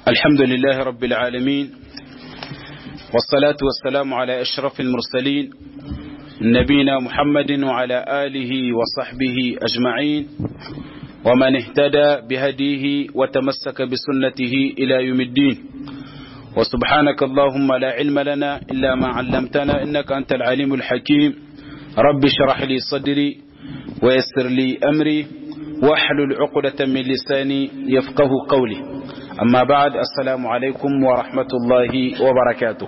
الحمد لله رب العالمين والصلاة والسلام على أشرف المرسلين نبينا محمد وعلى آله وصحبه أجمعين ومن اهتدى بهديه وتمسك بسنته إلى يوم الدين وسبحانك اللهم لا علم لنا إلا ما علمتنا إنك أنت العليم الحكيم رب اشرح لي صدري ويسر لي أمري واحلل عقدة من لساني يفقه قولي أما بعد السلام عليكم ورحمة الله وبركاته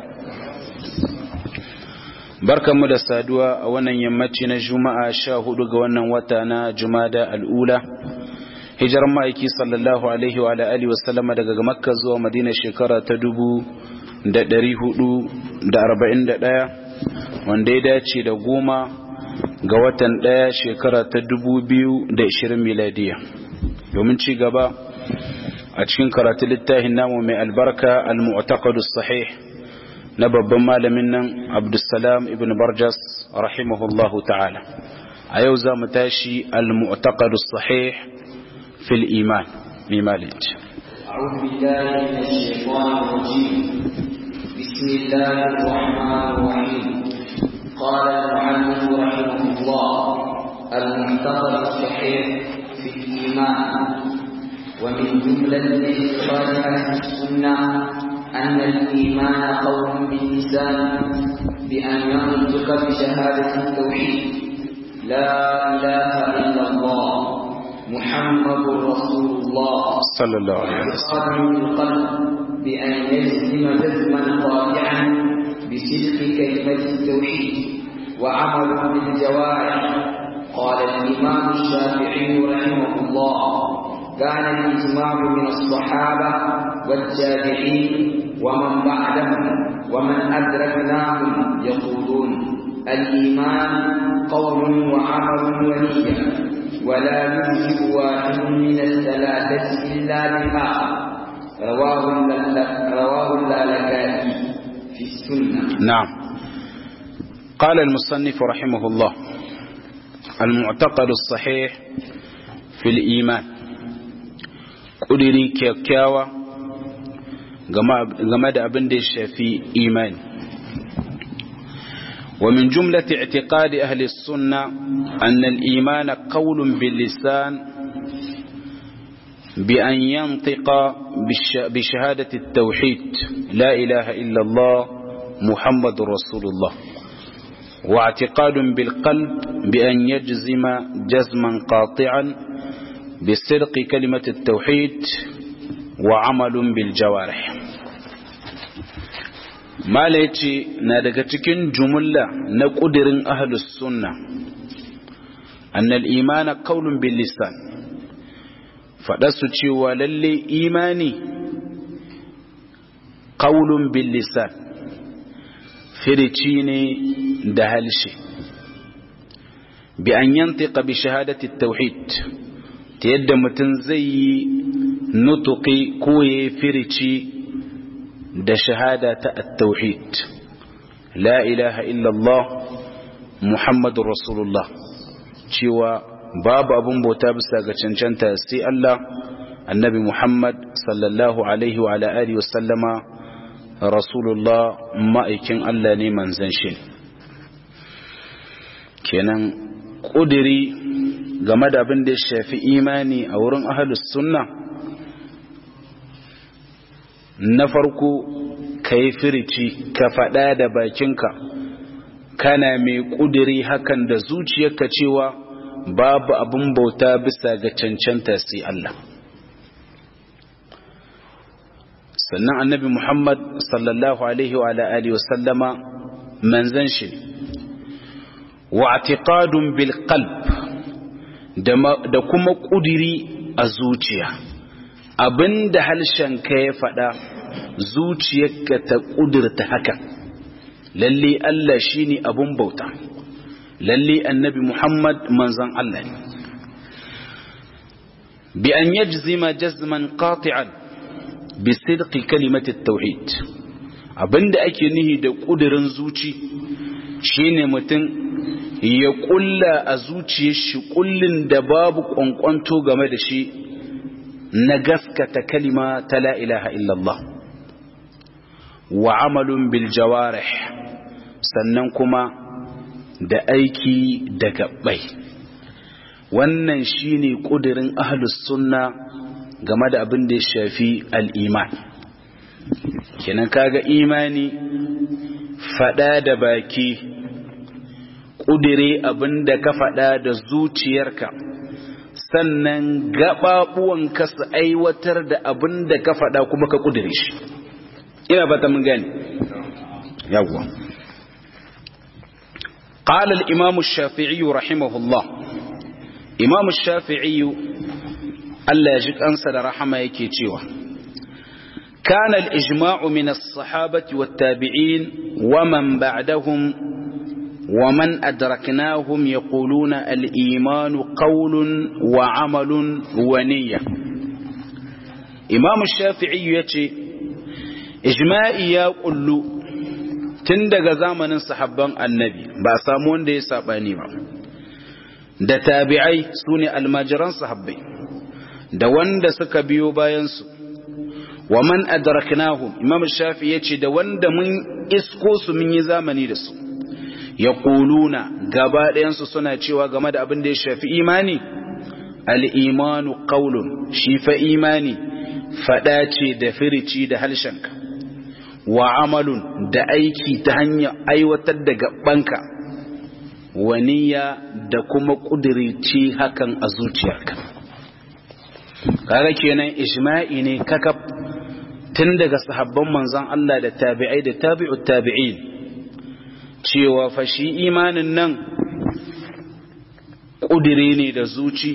barkanmu da saduwa a wannan yammaci na juma'a sha hudu ga wannan wata na jumada al'ula hijirar ma'aiki sallallahu alaihi wa alihi wasallama daga makka zuwa madina shekara ta dubu da dari hudu da arba'in da ɗaya wanda ya dace da goma ga watan ɗaya shekara ta dubu biyu da ishirin miladiya domin ci gaba a cikin karatu littafin namu mai albarka al-mu'taqadu sahih na babban malamin nan abdussalam ibn barjas rahimahullahu ta'ala a yau za mu tashi al-mu'taqadu sahih fil iman mimalij أعوذ بالله من الشيطان الرجيم بسم الله الرحمن الرحيم قال المعلم رحمه الله المعتقد الصحيح في الإيمان ومن جملة اعتقاد أهل السنة أن الإيمان قول باللسان بأن ينطق بشهادة التوحيد لا إله إلا الله محمد رسول الله صلى الله عليه وسلم قال القلب بأن يجزم جزما قاطعا بصدق كلمة التوحيد وعمل بالجوارح قال الإمام الشافعي رحمه الله كان الإجماع من الصحابة والتابعين ومن بعدهم ومن أدركناهم يقولون الإيمان قول وعمل ونية ولا يوجب واحد من الثلاثة إلا بالآخر رواه رواه اللالكائي في السنة نعم قال المصنف رحمه الله المعتقد الصحيح في الإيمان ƙudiri kyakkyawa game da abin da ya shafi imani ومن جملة اعتقاد أهل السنة أن الإيمان قول باللسان بأن ينطق بشهادة التوحيد لا إله إلا الله محمد رسول الله واعتقاد بالقلب بأن يجزم جزما قاطعا بصدق كلمة التوحيد وعمل بالجوارح ما ليتي نادقتكين جملة نقدر أهل السنة أن الإيمان قول باللسان فدسوا وللي إيماني قول باللسان فريتيني دهلشي بأن ينطق بشهادة التوحيد ta yadda mutum zai yi nutuki ko ya firici da shahada ta at-tauhid la ilaha illallah muhammadu rasulullah cewa babu abun bauta bisa ga cancanta sai Allah annabi muhammad sallallahu alaihi wa ala alihi wasallama rasulullah ma'aikin Allah ne manzan shi kenan ƙudiri game da abin da ya shafi imani a wurin ahalus sunna na farko ka yi firici ka faɗa da bakinka kana mai ƙudiri hakan da zuciyarka cewa babu abin bauta bisa ga cancanta sai Allah sannan annabi Muhammad sallallahu alaihi wa alihi wa sallama manzan shi wa atiqadun bil qalb da kuma ƙudiri a zuciya abinda ka ya faɗa zuciyarka ta ƙudurta haka lalle Allah shine abun bauta lalle annabi Muhammad manzon Allah ne bi an yajzima jazman qati'an bi sidqi kalimati tauhid abinda ake nihi da ƙudurin zuci shine mutum ya kulla a zuciyar shi kullin da babu kwankwanto game da shi na gaskata kalima ta la ilaha illallah wa amalun bil jawarih sannan kuma da aiki da gabbai wannan shine kudirin ahlus sunna game da abin da ya shafi al-iman kenan kaga imani fada da baki kudire abin da ka fada da zuciyarka sannan gaɓaɓuwanka su aiwatar da abin da ka faɗa kuma ka ƙudure shi ina ba ta mun gani yawwa قال الإمام الشافعي رحمه الله إمام الشافعي ألا يجد أنسى رحمة يكيتيوه كان الإجماع من الصحابة والتابعين ومن بعدهم ومن أدركناهم يقولون الإيمان قول وعمل ونية إمام الشافعي يتي إجماعي يقول تندق زامن صحابان النبي بأسامون دي ساباني da tabi'ai su ne almajiran sahabbai da wanda suka biyo bayansu wa man adraknahum imam shafi yace da wanda mun isko su mun yi zamani da su ya ƙuluna gaba ɗayansu suna cewa game da abin da ya shafi imani al'imanu ƙaulun shi fa imani faɗa ce da firici da halshenka wa amalun da aiki ta hanyar aiwatar da gabanka waniya da kuma ƙudirici hakan a zuciyarka kaga kenan ijma'i ne kakaf tun daga sahabban manzon Allah da tabi'ai da tabi'ut tabi'in cewa fashi imanin nan ƙudiri ne da zuci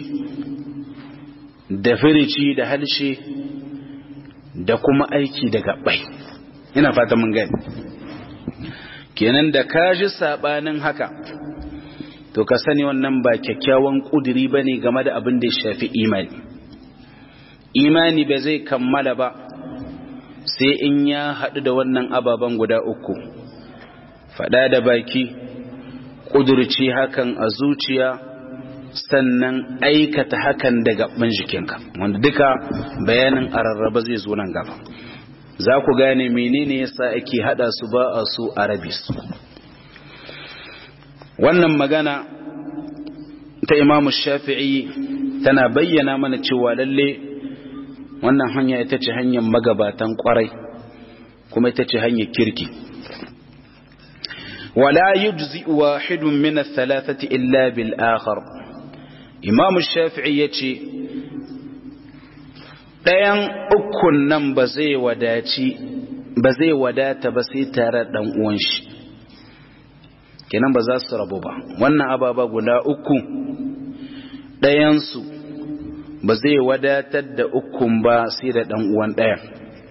da firici da halshe da kuma aiki da gabai ina fata mun gani kenan da kaji sabanin haka to ka sani wannan ba kyakkyawan ƙudiri ba ne game da abin da ya shafi imani imani ba zai kammala ba sai in ya haɗu da wannan ababen guda uku faɗa da baki ƙudurci hakan a zuciya sannan aikata hakan da gaban jikinka wanda duka bayanin a rarraba zai zo nan gaba za ku gane menene yasa ake hada su ba a su arabi su wannan magana ta imamu shafi'i tana bayyana mana cewa lalle wannan hanya ita ce hanyar magabatan kwarai kuma ita ce hanyar kirki ولا يجزئ واحد من الثلاثة إلا بالآخر إمام الشافعي يتي ɗayan ukun nan ba zai wadaci ba zai wadata ba sai tare ɗan uwan shi kenan ba za su rabu ba wannan ababa guda uku ɗayansu ba zai wadatar da ukun ba sai da ɗan uwan ɗayan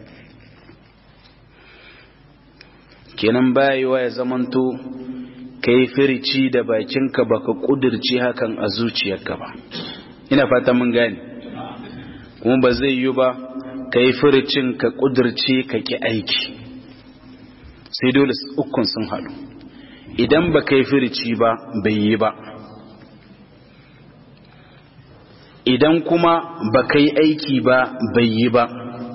kenan bayewa ya zamanto ka yi firici da bakinka baka kudirci hakan a zuciyarka ba ina fata mun gane kuma ba zai yi ba ka yi firicin ka kudirce ka ki aiki sai dole ukun sun haɗu idan ba ka yi firici ba bai yi ba idan kuma ba ka yi aiki ba bai yi ba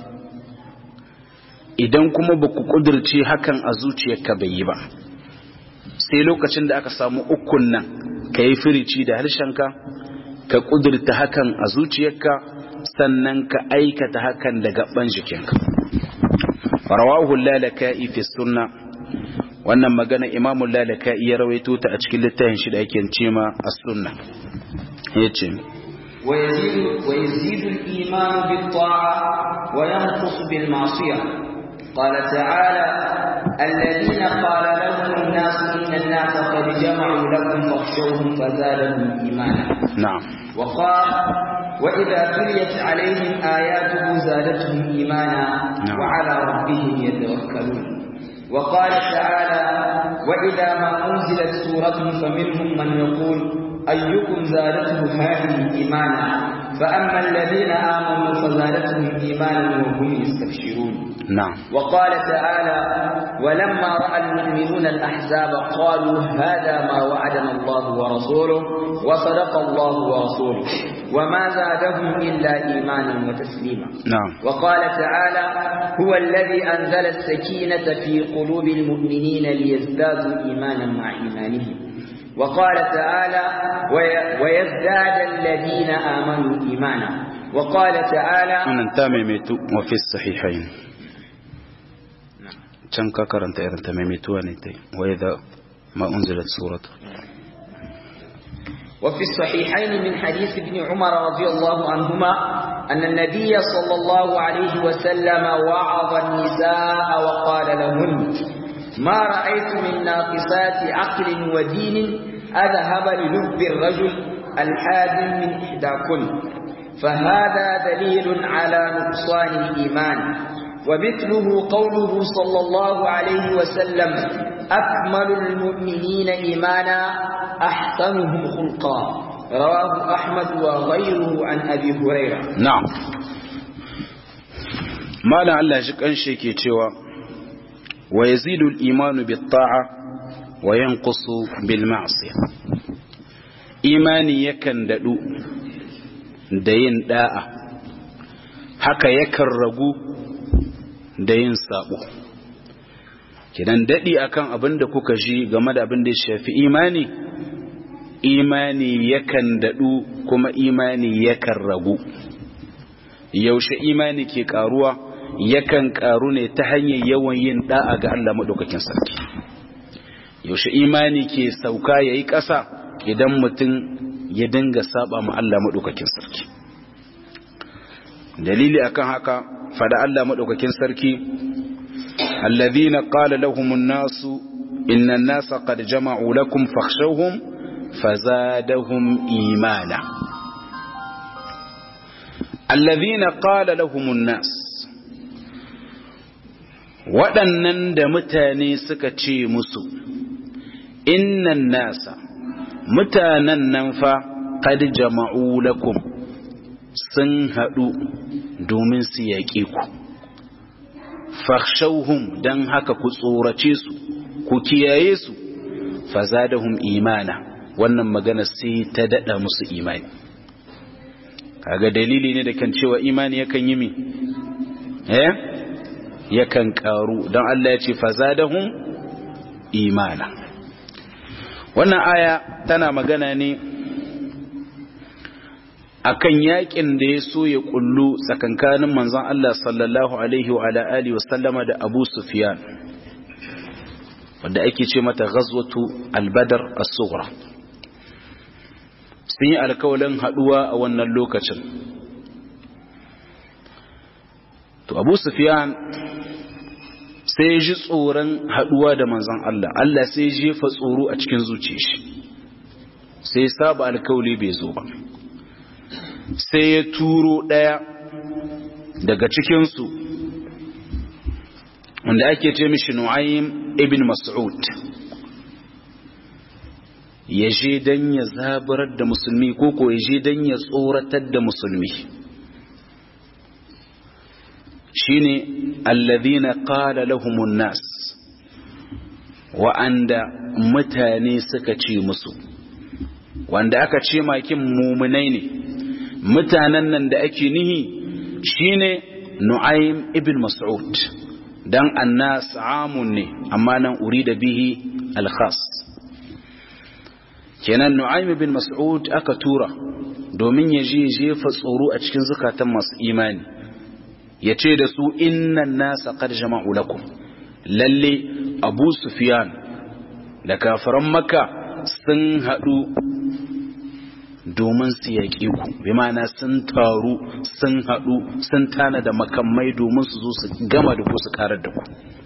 idan kuma ba ku ƙudurce hakan a zuciyarka bai yi ba sai lokacin da aka samu ukun nan ka yi firici da harshenka ka ƙudurta hakan a zuciyarka sannan ka aikata hakan da gaban jikinka rawahu lalaka'i fi sunna wannan magana imamu lalaka'i ya rawaito ta a cikin littafin shi da ake cema as-sunna yace ويزيد, ويزيد الإيمان بالطاعة وينقص بالمعصية قال تعالى الذين قال لهم الناس إن الناس قد جمعوا لكم فاخشوهم فزادهم إيمانا نعم وقال وإذا تليت عليهم آياته زادتهم إيمانا نعم. وعلى ربهم يتوكلون وقال تعالى وإذا ما أنزلت سورة فمنهم من يقول أيكم زادته هذه إيمانا فأما الذين آمنوا فزادتهم إيمانا وهم يستبشرون نعم وقال تعالى ولما رأى المؤمنون الأحزاب قالوا هذا ما وعدنا الله ورسوله وصدق الله ورسوله وما زادهم إلا إيمانا وتسليما نعم وقال تعالى هو الذي أنزل السكينة في قلوب المؤمنين ليزدادوا إيمانا مع إيمانهم وقال تعالى ويزداد الذين آمنوا إيمانا وقال تعالى أنا تاميمت وفي الصحيحين كم كرنت إذا تاميمت ونتي وإذا ما أنزلت سورة وفي الصحيحين من حديث ابن عمر رضي الله عنهما أن النبي صلى الله عليه وسلم وعظ النساء وقال لهن ما رأيت من ناقصات عقل ودين أذهب للب الرجل الحازم من إحداكن فهذا دليل على نقصان الإيمان ومثله قوله صلى الله عليه وسلم أكمل المؤمنين إيمانا أحسنهم خلقا رواه أحمد وغيره عن أبي هريرة نعم ما لعل شك أنشي كيتشوا ويزيد الإيمان بالطاعة وينقص بالمعصية إيماني يكن دلو دين داء haka yakan ragu da yin sabo kidan dadi akan abin da kuka ji game da abin da ya shafi imani imani yakan dadu kuma imani yakan ragu yaushe imani ke karuwa yakan karu ne ta hanyar yawan yin da'a ga Allah madaukakin sarki yaushe imani ke sauka yayi ƙasa idan mutum ya dinga saba ma Allah madaukakin sarki dalili akan haka fada Allah madaukakin sarki alladhina qala lahumun nasu inna an-nasa qad jama'u lakum fakhshawhum fazadahum imana alladhina qala lahumun nas waɗannan da mutane suka ce musu innan nasa mutanen nan fa qad jama'u lakum sun haɗu domin su yaƙe ku fakhshawhum dan haka ku tsorace su ku kiyaye su fazadahum imana wannan magana sai ta dada musu imani kaga dalili ne da kan cewa imani yakan yi mi eh yakan karu don Allah ya ce fazadahum imana wannan aya tana magana ne akan yakin da ya so ya kullu tsakankanin manzon Allah sallallahu alaihi wa alihi wa sallama da Abu Sufyan wanda ake ce mata ghazwatu al-badr as-sughra sun yi alkawalin haduwa a wannan lokacin to Abu Sufyan sai ya ji tsoron haduwa da manzon Allah Allah sai ya jefa tsoro a cikin zuciyar shi sai saba alkawali bai zo ba sai ya turo ɗaya daga cikinsu wanda ake ce mishi nu'aym ibn mas'ud ya je don ya zabarar da musulmi ko ko ya je don ya tsoratar da musulmi shine alladhina qala lahumun nas wa'anda mutane suka ce musu wanda aka ce makin mumunai ne mutanen nan da ake nihi shine Nu'aym ibn Mas'ud dan annas amun ne amma nan urida bihi al-khas kenan Nu'aym ibn Mas'ud aka tura domin ya je jefa tsoro a cikin zukatan masu imani ya ce da su innan nasa qad jama'u lakum lalle Abu Sufyan da kafiran Makka sun haɗu domin su yaƙe ku bi ma'ana sun taru sun haɗu sun tana da makamai domin su zo su gama da ku su karar da ku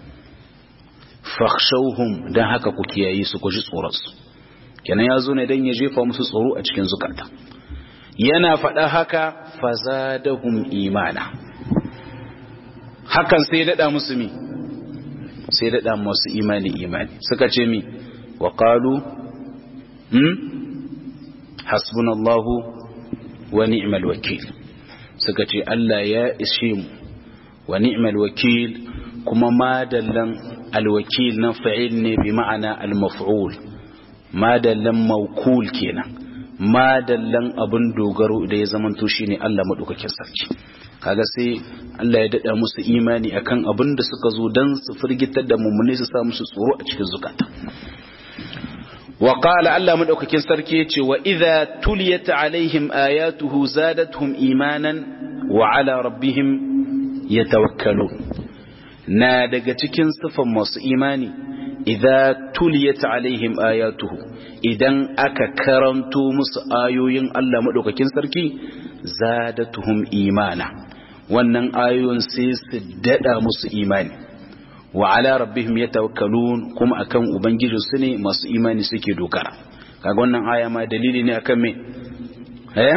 fakhshawhum dan haka ku kiyaye su ku ji tsoronsu kenan ya zo ne dan ya jefa musu tsoro a cikin zukata yana faɗa haka fazadahum imana hakan sai daɗa musu mi sai daɗa musu imani imani suka ce mi wa qalu hmm hasbunallahu wa ni'mal wakil suka ce Allah ya ishe mu wa ni'mal wakil kuma madallan alwakil nan fa'il ne bi ma'ana almaf'ul madallan mawkul kenan madallan abin dogaro da ya zamanto shine Allah madaukakin sarki kaga sai Allah ya dada musu imani akan abin da suka zo dan su firgitar da mummune su sa musu tsoro a cikin zukata wa qala Allah madaukakin sarki yace wa idza tuliyat alaihim ayatuhu zadatuhum imanan wa ala rabbihim yatawakkalun na daga cikin sifan masu imani idza tuliyat alaihim ayatuhu idan aka karanto musu ayoyin Allah madaukakin sarki zadatuhum imana wannan ayoyin sai su dada musu imani wa ala rabbihim yatawakkalun kuma akan ubangijin su ne masu imani suke dokara kaga wannan aya ma dalili ne akan me eh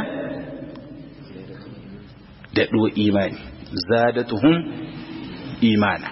dado imani zadatuhum imana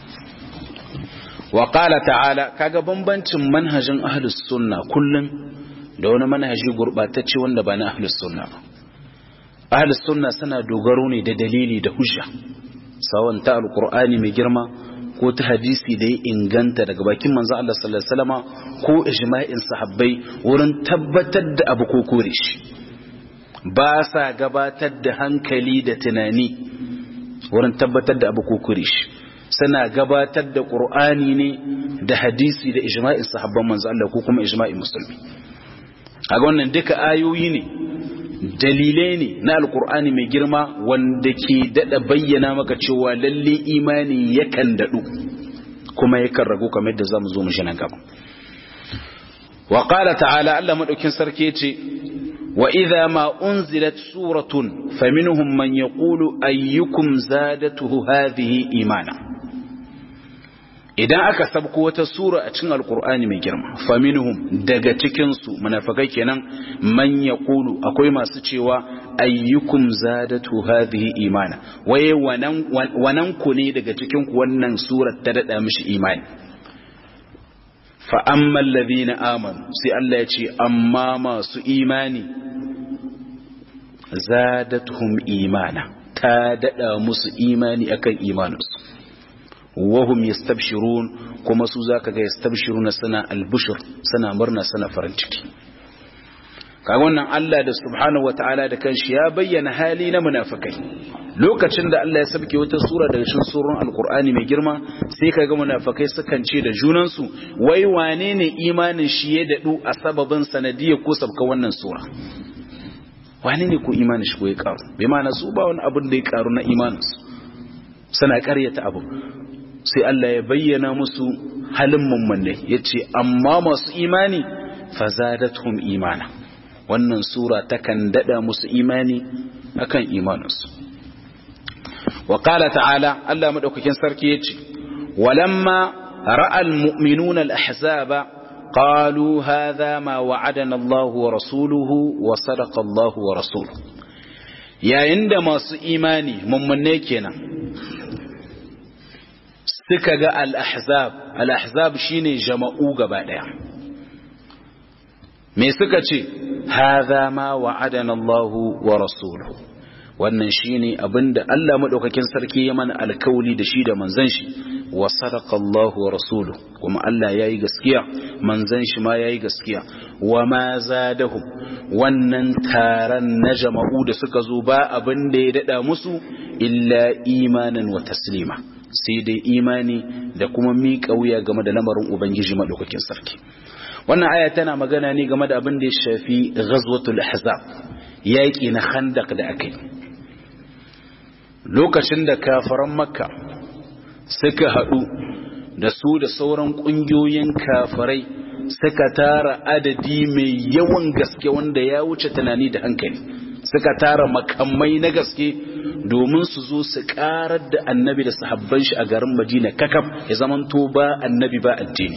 wa qala ta'ala kaga bambancin manhajin ahlus sunna kullun da wani manhaji gurbatacce wanda ba na ahlus sunna ba ahlus sunna suna dogaro ne da dalili da hujja sawan ta alqur'ani mai girma ko ta hadisi da ya inganta daga bakin manzo Allah sallallahu alaihi wasallama ko ijma'in sahabbai wurin tabbatar da abu ko kore shi ba sa gabatar da hankali da tunani wurin tabbatar da abu ko kore shi suna gabatar da qur'ani ne da hadisi da ijma'in sahabban manzo Allah ko kuma ijma'in musulmi kaga wannan duka ayoyi ne dalilai ne na alkur'ani mai girma wanda ke dada bayyana maka cewa lalle imani yakan dadu kuma yakan ragu kamar yadda zamu zo mu shi nan gaba wa qala ta'ala Allah madaukin sarki yace wa idha ma unzilat suratun faminhum man yaqulu ayyukum zadatuhu hadhihi imana idan aka sabko wata sura a cikin alkur'ani mai girma faminhum daga cikinsu munafikai kenan man yaqulu akwai masu cewa ayyukum zadatu hadhihi imana waye wanan wanan ku ne daga cikin ku wannan surar ta dada mishi imani fa amma alladhina amanu sai Allah ya ce amma masu imani zadatuhum imana ta dada musu imani akan imaninsu wahum yastabshirun kuma su zaka ga yastabshiruna sana albushur sana murna sana farin ciki kaga wannan Allah da subhanahu wataala da kanshi ya bayyana hali na munafikai lokacin da Allah ya sabke wata sura daga cikin surun alqur'ani mai girma sai kaga munafikai sukan ce da junan su wai wane ne imanin shi ya dadu a sababin sanadiyar ko sabka wannan sura wane ne ko imanin shi ko ya karu bai ma su ba wani abin da ya karu na imanin su suna karyata abu sai Allah ya bayyana musu halin mummunai ya ce amma masu imani fazadathum imana wannan sura takan dada musu imani akan imaninsu wa qala ta'ala Allah madaukakin sarki yace walamma ra'a almu'minuna al-ahzaba qalu hadha ma wa'adana Allah wa rasuluhu wa sadaqa Allah wa rasuluhu yayin da masu imani mummunai kenan suka ga al-ahzab al-ahzab shine jama'u gaba daya me suka ce hadha ma wa'adana Allahu wa rasuluhu wannan shine abinda Allah madaukakin sarki ya mana alkawli da shi da manzon shi wa sadaqa Allahu wa rasuluhu kuma Allah yayi gaskiya manzon shi ma yayi gaskiya wa ma zadahum wannan taron na jama'u da suka zo ba abin da ya dada musu illa imanan wa taslima sai dai imani da kuma miƙa wuya game da lamarin ubangiji madaukakin sarki wannan aya tana magana ne game da abin da ya shafi ghazwatul ahzab yaƙi na khandaq da aka yi lokacin da kafaran makka suka haɗu da su da sauran ƙungiyoyin kafarai suka tara adadi mai yawan gaske wanda ya wuce tunani da hankali suka tara makamai na gaske domin su zo su karar da annabi da sahabban shi a garin madina kakaf ya zamanto ba annabi ba addini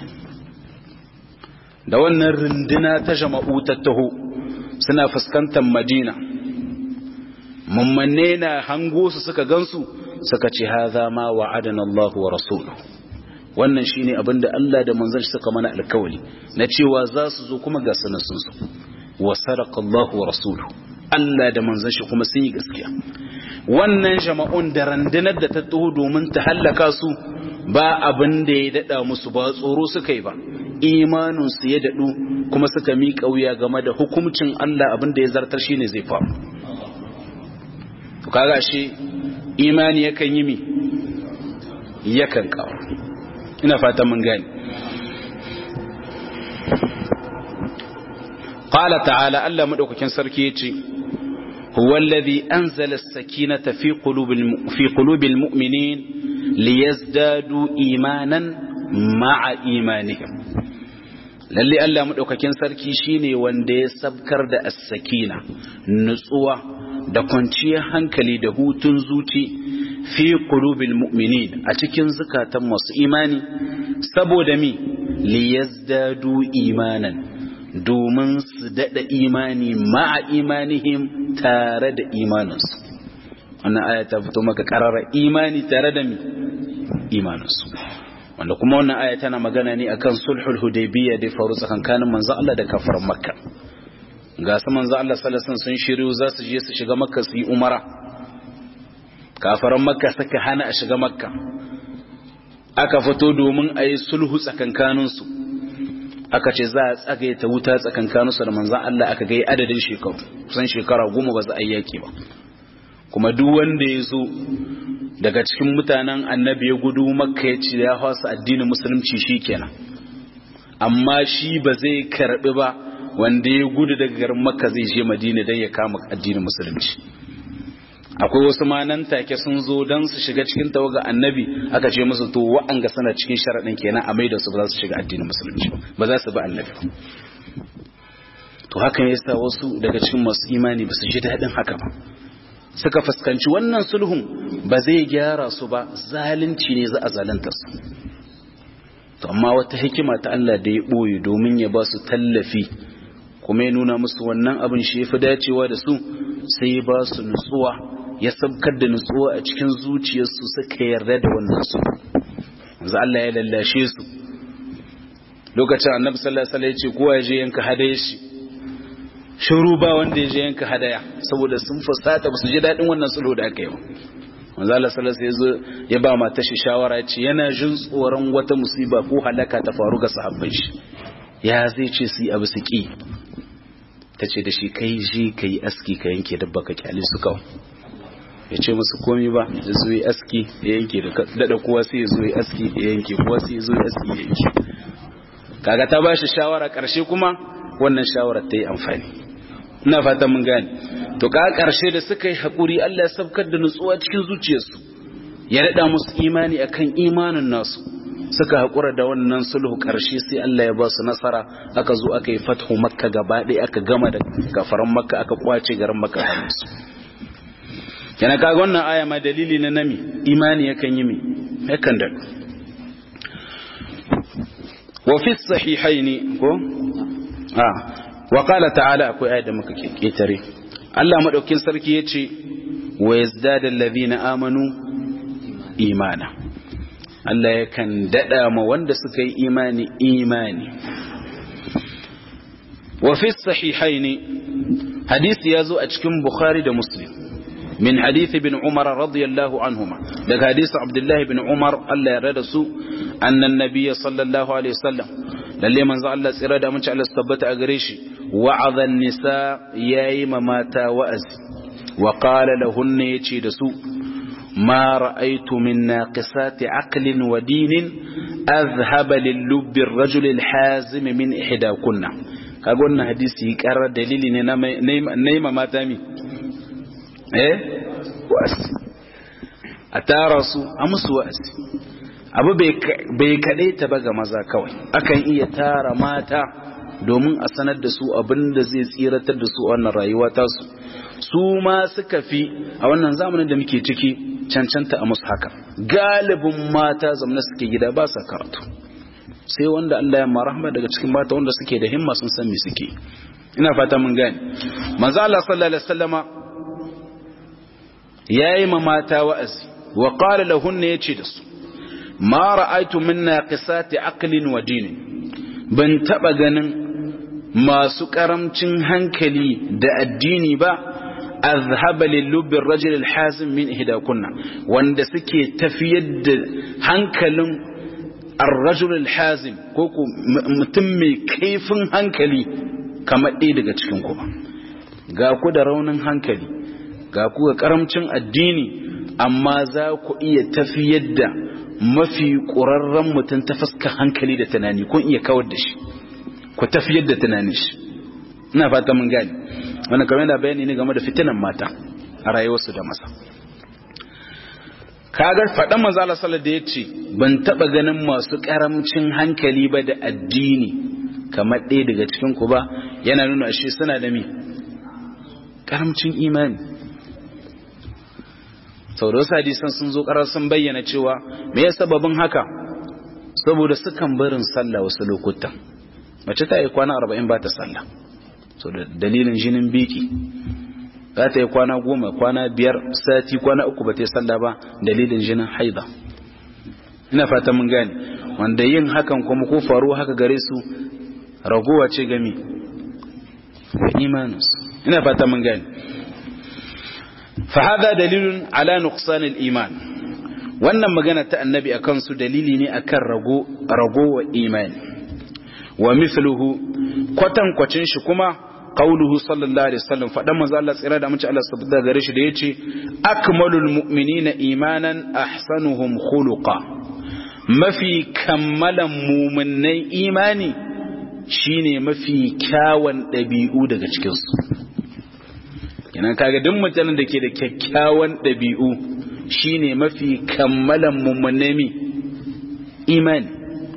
da wannan runduna ta jama'u ta taho suna fuskantar madina mummanne na hango su suka gansu suka ce haza ma wa'adana Allah wa rasuluhu wannan shine abinda Allah da manzon shi suka mana alkawari na cewa za su zo kuma ga sanan sun zo wa sadaqa Allah wa rasuluhu Allah da manzon shi kuma sun yi gaskiya wannan jama'un da randunar da ta taho domin ta hallaka su ba abin da ya dada musu ba tsoro suka yi ba imaninsu ya daɗu kuma suka miƙa wuya game da hukuncin Allah abin da ya zartar shi ne zai faru kaga shi imani yakan yi mi yakan kawo ina fatan mun gani qala ta'ala Allah madaukakin sarki yace huwa alladhi anzala as-sakinata fi qulubil fi qulubil mu'minin liyazdadu imanan ma'a imanihim lalle Allah madaukakin sarki shine wanda ya sabkar da as-sakina nutsuwa da kwanciyar hankali da hutun zuci fi qulubil mu'minin a cikin zukatan masu imani saboda mi liyazdadu imanan domin su dada imani ma'a imanihim tare da imaninsu wannan aya ta fito maka karara imani tare da mi imaninsu wanda kuma wannan aya tana magana ne akan sulhul hudaybiyya da faru tsakankanin manzo Allah da kafaran makka ga su manzo Allah sallallahu alaihi sun shiryu za su je su shiga makka su yi umara kafaran makka suka hana a shiga makka aka fito domin a yi sulhu tsakankaninsu aka ce za a tsagaye ta wuta tsakankaninsu da manzan Allah aka gai adadin shekaru kusan shekara goma ba za a yi yaki ba kuma duk wanda ya zo daga cikin mutanen annabi ya gudu makka ya ce ya hausa addinin musulunci shi kenan amma shi ba zai karbi ba wanda ya gudu daga garin makka zai je madina don ya kama addinin musulunci akwai wasu ma nan take sun zo don su shiga cikin tawaga annabi aka ce musu to wa'anga sana cikin sharaɗin kenan a mai da su ba za su shiga addinin musulunci ba za su ba annabi to hakan yasa wasu daga cikin masu imani ba su ji daɗin haka ba suka fuskanci wannan sulhun ba zai gyara su ba zalunci ne za a zalunta su to amma wata hikima ta Allah da ya ɓoye domin ya ba su tallafi kuma ya nuna musu wannan abin shi ya fi dacewa da su sai ya ba su nutsuwa ya sabkar da nutsuwa a cikin zuciyarsu suka yarda da wannan su yanzu Allah ya lallashe su lokacin annabi sallallahu alaihi wasallam ya ce kowa ya je yanka hadaya shi shiru ba wanda ya je yanka hadaya saboda sun fusata ba su ji daɗin wannan sulhu da aka yi ba manzo Allah sallallahu alaihi wasallam ya ba mata shi shawara ce yana jin tsoron wata musiba ko halaka ta faru ga sahabbai shi ya zai ce su yi abu su ki ta ce da shi kai je ka yi aski ka yanke dabba ka kyale su kawai ya ce musu komi ba ya zo yi aski ya yanke da daɗa kowa sai ya zo yi aski ya yanke kowa sai ya zo yi aski ya yanke kaga ta ba shi shawara ƙarshe kuma wannan shawarar ta yi amfani ina fatan mun gane to ka ƙarshe da suka yi haƙuri Allah ya sabkar da nutsuwa cikin zuciyarsu ya daɗa musu imani akan imanin nasu suka haƙura da wannan sulhu ƙarshe sai Allah ya ba su nasara aka zo aka yi fathu makka gaba ɗaya aka gama da gafaran makka aka kwace garin makka a musu yana kaga wannan aya ma dalili na nami imani yakan yi mi yakan da wa fi sahihaini ko ah wa qala ta'ala akwai ayat da muka ketare Allah madaukin sarki yace wa yazdada alladhina amanu imana Allah yakan dada ma wanda suka yi imani imani wa fi sahihaini hadisi yazo a cikin bukhari da muslim min hadisi bin umar radiyallahu anhuma daga hadisi abdullahi bin umar Allah ya rada su annan nabiyya sallallahu alaihi wasallam lalle manzo Allah tsira da mace Allah tabbata a gare shi wa'adhan nisa yayi ma mata wa'azi wa qala lahunna yace da su ma ra'aytu min naqisati aqlin wa dinin azhaba lil lubbi ar-rajul al-hazim min ihdakunna kaga wannan hadisi karar dalili ne na ma mata mi eh wa'azi a tara su a musu wa'azi abu bai kaɗai ta ba ga maza kawai akan iya tara mata domin a sanar da su abin da zai tsiratar da su a wannan rayuwa tasu su ma suka fi a wannan zamanin da muke ciki cancanta a musu haka galibin mata zamana suke gida ba sa karatu sai wanda Allah ya marahama daga cikin mata wanda suke da himma sun san me suke ina fata mun gane manzo Allah sallallahu alaihi wasallama yayi ma mata wa'azi wa qala lahunna yace da su ma ra'aitu min naqisati aqlin wa dinin ban taba ganin masu karamcin hankali da addini ba azhaba lil lubbi ar-rajul al-hazim min ihdakunna wanda suke tafiyar da hankalin ar-rajul al-hazim ko ku mutum mai kaifin hankali kamar ɗaya daga cikin ku ba ga ku da raunin hankali ga ku ga karamcin addini amma za ku iya tafiyar da mafi ƙurarren mutum ta fuska hankali da tunani kun iya kawar da shi ku tafiyar da tunanin shi ina fata mun gani wannan kamar da bayani ne game da fitinan mata a rayuwarsu da masa kagar faɗan manzo Allah sallallahu da yace ban taba ganin masu karamcin hankali ba da addini kamar ɗaya daga cikin ku ba yana nuna shi suna da me karamcin imani sau da wasu hadisan sun zo karar sun bayyana cewa me ya sababin haka saboda sukan barin sallah wasu lokutan mace ta yi kwana arba'in ba ta sallah so da dalilin jinin biki za ta yi kwana goma kwana biyar sati kwana uku ba ta yi sallah ba dalilin jinin haida ina fata mun gane wanda yin hakan kuma ko faru haka gare su ragowa ce gami imaninsu ina fata mun gane فهذا دليل على نقصان الإيمان wannan magana ta annabi a kansu dalili ne akan rago ragowa imani wa mithluhu kwatan kwacin shi kuma qauluhu sallallahu alaihi wasallam fadan manzo Allah tsira da mace Allah subhanahu gare shi da yace akmalul mu'minina imanan ahsanuhum khuluqa mafi kammalan mu'minnai imani shine mafi kyawun dabi'u daga cikin su kenan kaga duk mutanen da ke da kyakkyawan ɗabi'u shine mafi kammalan mummunami imani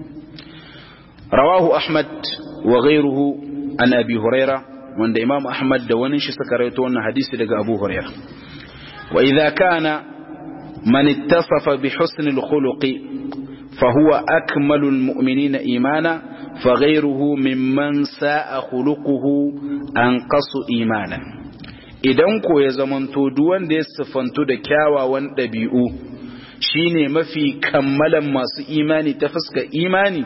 rawahu ahmad wa ghayruhu an abi huraira wanda imam ahmad da wani shi suka rawaito wannan hadisi daga abu huraira wa idza kana man ittasafa bi husn al-khuluqi fa huwa akmalul mu'minina imana fa ghayruhu mimman sa'a khuluquhu anqasu imanan idan ko ya zamanto duk wanda ya sifantu da kyawawan ɗabi'u shine mafi kammalan masu imani ta fuska imani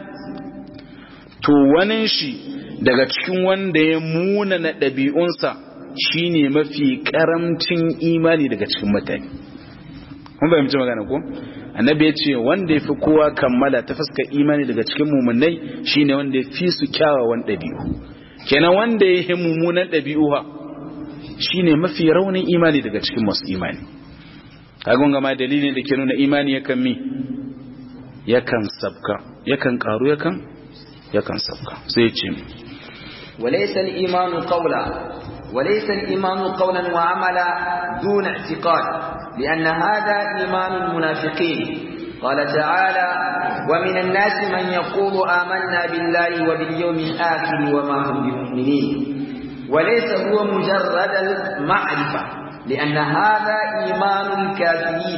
to wani shi daga cikin wanda ya munana ɗabi'unsa shine mafi karamcin imani daga cikin mutane kun fahimci magana ko annabi ya ce wanda ya fi kowa kammala ta fuska imani daga cikin mummunai shine wanda ya fi su kyawawan ɗabi'u kenan wanda ya yi mummunan ɗabi'u ha shine mafi raunin imani daga cikin masu imani kagon gama dalilin da ke nuna imani yakan mi yakan sabka yakan karu yakan yakan sabka sai ce mi وليس الإيمان قولا وليس الإيمان قولا وعملا دون اعتقاد لأن هذا إيمان المنافقين قال تعالى ومن الناس من يقول آمنا بالله وباليوم الآخر وما هم بمؤمنين وليس هو مجرد المعرفة لأن هذا إيمان الكافرين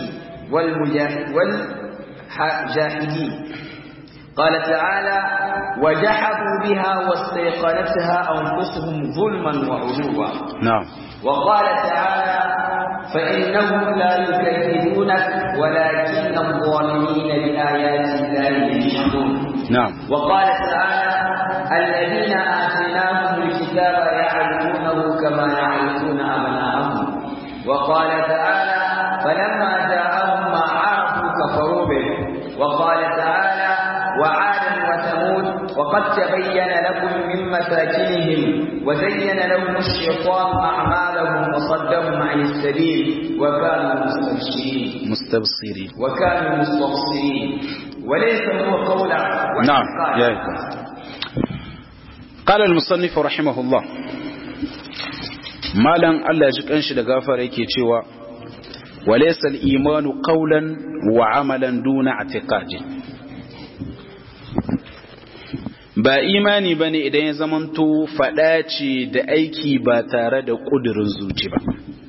والجاهدين قال تعالى وجحدوا بها واستيقنتها أنفسهم ظلما وعلوا نعم وقال تعالى فإنهم لا يكذبونك ولكن الظالمين بآيات الله يجحدون نعم وقال تعالى الذين آتيناهم الكتاب يعرفونه كما يعرفون أبناءهم وقال تعالى فلما جاءهم ما عرفوا كفروا به وقال تعالى وعادا وثمود وقد تبين لكم من مساكنهم وزين لهم الشيطان أعمالهم وصدهم عن السبيل وكانوا مستبشرين مستبصرين وكانوا مستبصرين وليس هو قولا نعم يا إخوة. قال المصنف رحمه الله malan Allah ji kanshi da gafara yake cewa walaysa al-imanu qawlan wa amalan duna i'tiqadi ba imani bane idan ya zamanto fada ce da aiki ba tare da kudirin zuci ba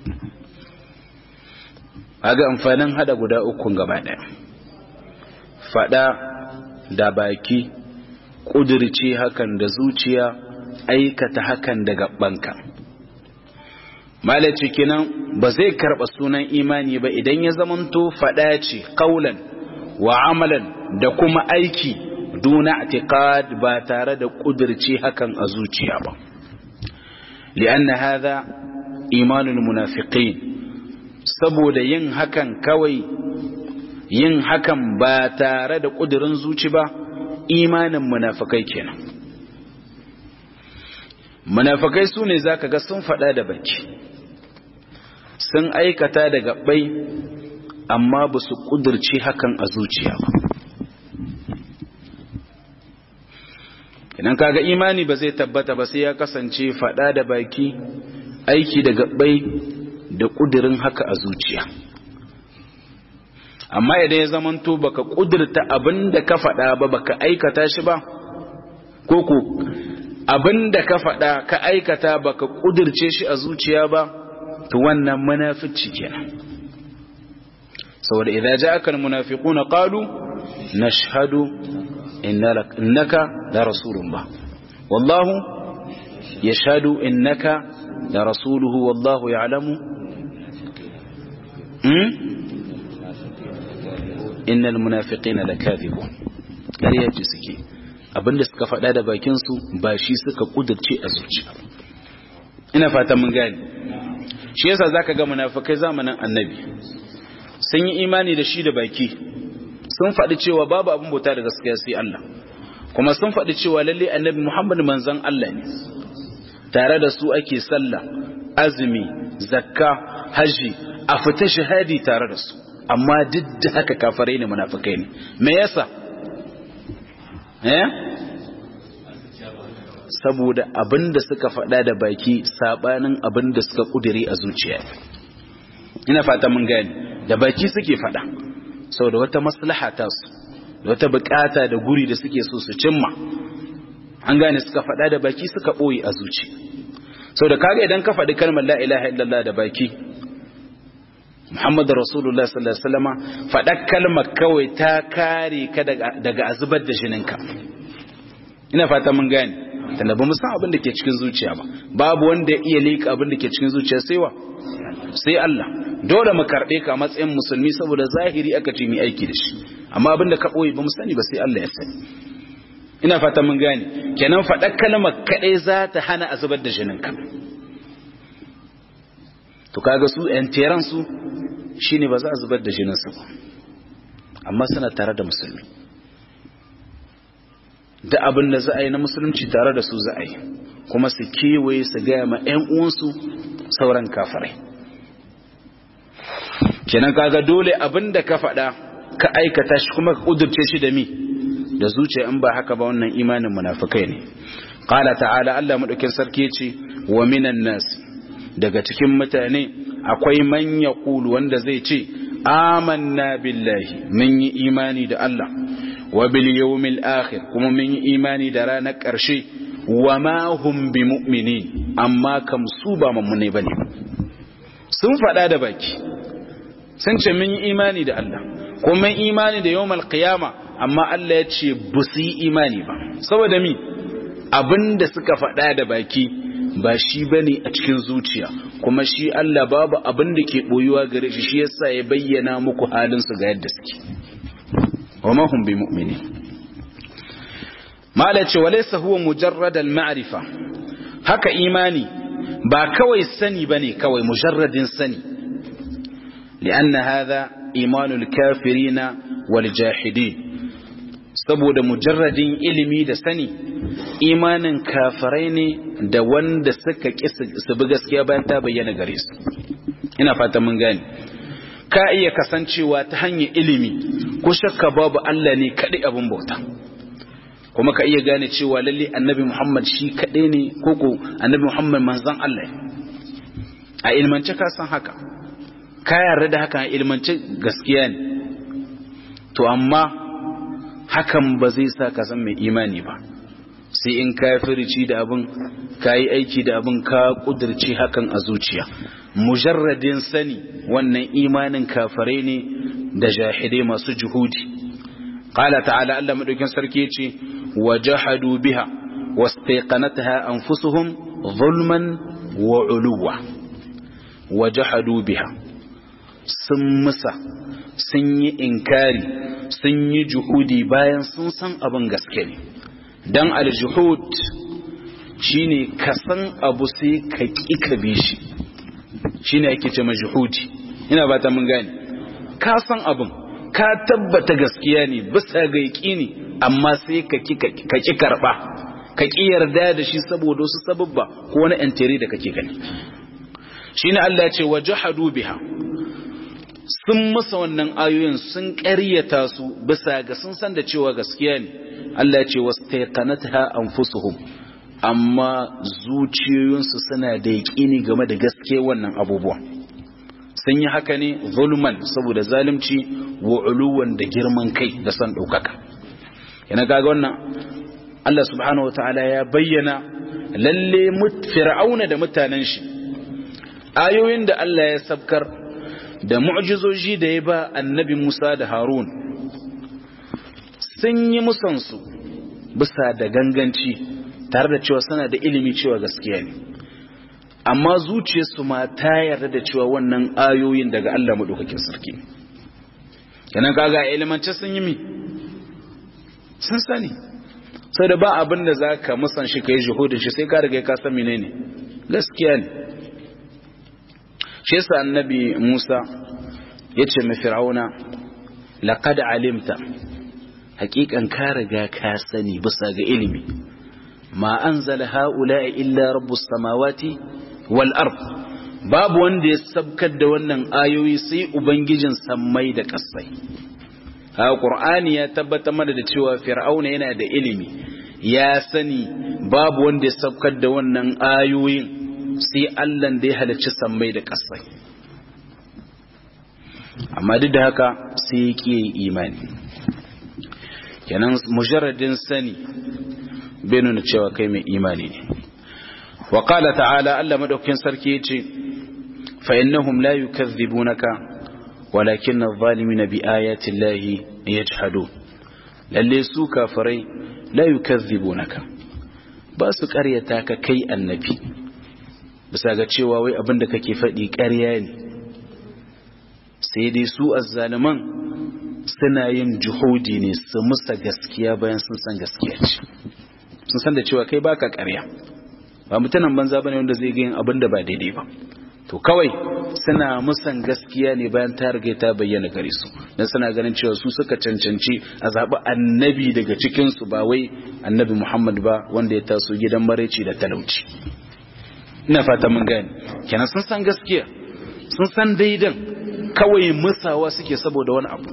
kaga amfanin hada guda uku gaba daya fada da baki kudirce hakan da zuciya aikata hakan da gabanka malaci kenan ba zai karba sunan imani ba idan ya zamanto fada ce kaulan wa amalan da kuma aiki duna i'tiqad ba tare da kudirce hakan a zuciya ba li'anna hadha imanul munafiqin saboda yin hakan kawai yin hakan ba tare da ƙudurin zuci ba imanin munafikai kenan munafikai su ne za ka ga sun faɗa da baki sun aikata da gaɓai amma ba su ƙudurci hakan a zuciya ba idan kaga imani ba zai tabbata ba sai ya kasance faɗa da baki aiki da gaɓai da ƙudurin haka a zuciya amma idan ya zamanto baka ƙudurta abin da ka faɗa ba baka aikata shi ba ko ko abin da ka faɗa ka aikata baka ƙudurce shi a zuciya ba to wannan munafici kenan saboda idza ja'aka almunafiquna qalu nashhadu innaka la rasulullah wallahu yashhadu innaka la rasuluhu wallahu ya'lamu hmm innal munafiqina lakadhibun kariya ce suke abinda suka faɗa da bakin su ba shi suka kudurce a zuciya ina fatan mun gane shi yasa zaka ga munafikai zamanin annabi sun yi imani da shi da baki sun faɗi cewa babu abin bauta da gaskiya sai Allah kuma sun faɗi cewa lalle annabi Muhammad manzon Allah ne tare da su ake sallah azumi zakka haji a fita shahadi tare da su amma duk da haka kafirai ne munafikai ne me yasa eh saboda abinda suka faɗa da baki sabanin abinda suka kudire a zuciya ina fata mun gani da baki suke faɗa saboda wata maslaha ta su da wata bukata da guri da suke so su cimma an gane suka faɗa da baki suka ɓoye a zuci saboda kaga idan ka faɗi kalmar la ilaha illallah da baki Muhammadu Rasulullah sallallahu Alaihi wasallama faɗar kalmar kawai ta kare ka daga azubar da jininka. Ina fata mun gane, tunda ba mu san abin da ke cikin zuciya ba, babu wanda ya iya leƙa abin da ke cikin zuciya sai wa? Sai Allah. Dole mu karɓe ka a matsayin musulmi saboda zahiri aka ce mu aiki da shi, amma abin da ka ɓoye ba mu sani ba sai Allah ya sani. Ina fata mun gane, kenan faɗar kalmar kaɗai za ta hana azubar da jininka. to kaga su yan teran su shine ba za a zubar da jininsu ba amma suna tare da musulmi da abin da za a yi na musulunci tare da su za a yi kuma su kewaye su gaya ma 'yan uwansu sauran kafarai kenan kaga dole abin da ka faɗa ka aikata shi kuma ka ƙudurce shi da mi da zuciya in ba haka ba wannan imanin munafikai ne qala ta'ala Allah madaukin sarki yace wa minan nasi daga cikin mutane akwai man yaqulu wanda zai ce amanna billahi mun yi imani da Allah wa bil yawmil akhir kuma mun yi imani da ranar ƙarshe wa ma hum bi mu'minin amma kam su ba mummune bane sun faɗa da baki sun ce mun yi imani da Allah kuma mun imani da yawmal qiyama amma Allah ya ce bu su yi imani ba saboda mi abinda suka faɗa da baki ba shi bane a cikin zuciya kuma shi Allah babu abin da ke boyuwa gare shi shi yasa ya bayyana muku halin su ga yadda suke wa ma hum bi mu'minin mala ce walaysa huwa mujarrad al ma'rifa haka imani ba kawai sani bane kawai mujarradin sani lianna hadha imanul kafirina wal jahidin saboda mujarradin ilimi da sani imanin kafirai ne da wanda suka ƙi su bi gaskiya bayan ta bayyana gare su ina fata mun gane ka iya kasancewa ta hanyar ilimi ko shakka babu Allah ne kaɗai abin bauta kuma ka iya gane cewa lalle annabi Muhammad shi kaɗai ne ko ko annabi Muhammad manzon Allah a ilmance ka san haka ka yarda da haka a ilmance gaskiya ne to amma hakan ba zai sa ka san mai imani ba sai in ka firici da abin ka yi aiki da abin ka kudirce hakan a zuciya mujarradin sani wannan imanin kafare ne da jahidai masu juhudi qala ta'ala Allah madaukin sarki yace wajahadu biha wastaqanatha anfusuhum zulman wa uluwa wajahadu biha sun musa sun yi inkari sun yi juhudi bayan sun san abin gaske ne dan aljuhud shine ka san abu sai ka ƙi ka bi shi shine ake ce majuhudi ina ba ta mun gane ka san abin ka tabbata gaskiya ne bisa ga yaqini amma sai ka ki ka ki karba ka ki yarda da shi saboda wasu sababba ko wani entry da kake gani shine Allah ya ce wajhadu biha sun masa wannan ayoyin sun ƙaryata su bisa ga sun san da cewa gaskiya ne Allah ya ce wastaqanatha anfusuhum amma zuciyoyinsu suna da yaƙini game da gaske wannan abubuwa sun yi haka ne zulman saboda zalunci wa uluwan da girman kai da son ɗaukaka yana kaga wannan Allah subhanahu wataala ya bayyana lalle fir'auna da mutanen shi ayoyin da Allah ya sabkar da mu'jizoji da ya ba annabi Musa da Harun sun yi musansu bisa da ganganci tare da cewa suna da ilimi cewa gaskiya ne amma zuciyarsu ma ta yarda da cewa wannan ayoyin daga Allah madaukakin sarki kenan kaga ilimance sun yi mi sun sani sai da ba abin da zaka musan shi kai juhudin shi sai ka riga ka san menene gaskiya ne shi yasa annabi Musa yace mai fir'auna laqad alimta haqiqan ka riga ka sani bisa ga ilimi ma anzala haula illa rabbus samawati wal ard babu wanda ya sabkar da wannan ayoyi sai ubangijin sammai da kasai ha qur'ani ya tabbata mana da cewa fir'auna yana da ilimi ya sani babu wanda ya sabkar da wannan ayoyin sai Allah da ya halicci sammai da kasai amma duk da haka sai ya ƙi imani kenan mujarradin sani bai nuna cewa kai mai imani ne wa qala ta'ala Allah madaukakin sarki yace fa innahum la yukazzibunaka walakin adh-dhalimina bi ayati llahi yajhadun lalle su kafirai la yukazzibunaka ba su ƙaryata ka kai annabi bisa ga cewa wai abinda kake faɗi ƙarya ne sai dai su azzaliman suna yin juhudi ne su musa gaskiya bayan sun san gaskiya ce sun san da cewa kai baka ƙarya ba mutanen banza bane wanda zai ga yin abin da ba daidai ba to kawai suna musan gaskiya ne bayan ta riga ta bayyana gare su dan suna ganin cewa su suka cancanci a zaɓi annabi daga cikin su ba wai annabi Muhammad ba wanda ya taso gidan maraici da talauci ina fata mun gane kenan sun san gaskiya sun san daidan kawai musawa suke saboda wani abu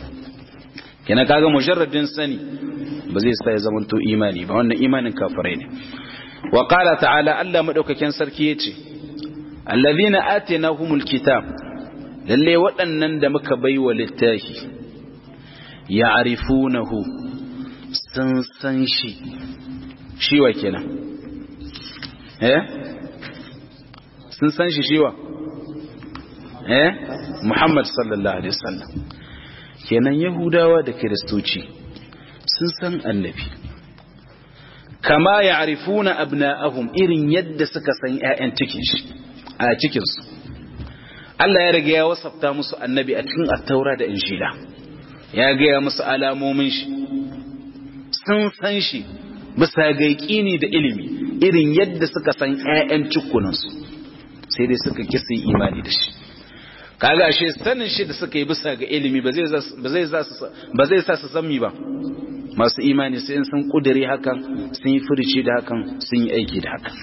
kenan kaga mujarradin sani ba zai sa ya zamanto imani ba wannan imanin kafirai ne wa qala ta'ala Allah madaukakin sarki yace allazina atainahumul kitab lalle waɗannan da muka baiwa littafi ya'rifunahu sun san shi shi wa kenan eh sun san shi shi wa eh Muhammad sallallahu alaihi wasallam kenan yahudawa da kiristoci sun san annabi kama ya'rifuna abna'ahum irin yadda suka san ƴaƴan cikin shi a cikin su Allah ya riga ya wasafta musu annabi a cikin at-taura da injila ya ga musu alamomin shi sun san shi bisa ga yaqini da ilimi irin yadda suka san ƴaƴan cikunan su sai dai suka kisa imani da shi kaga ashe sanin shi da suka yi bisa ga ilimi ba zai ba zai sa su san mi ba masu imani sai sun kudure hakan sun yi furici da hakan sun yi aiki da hakan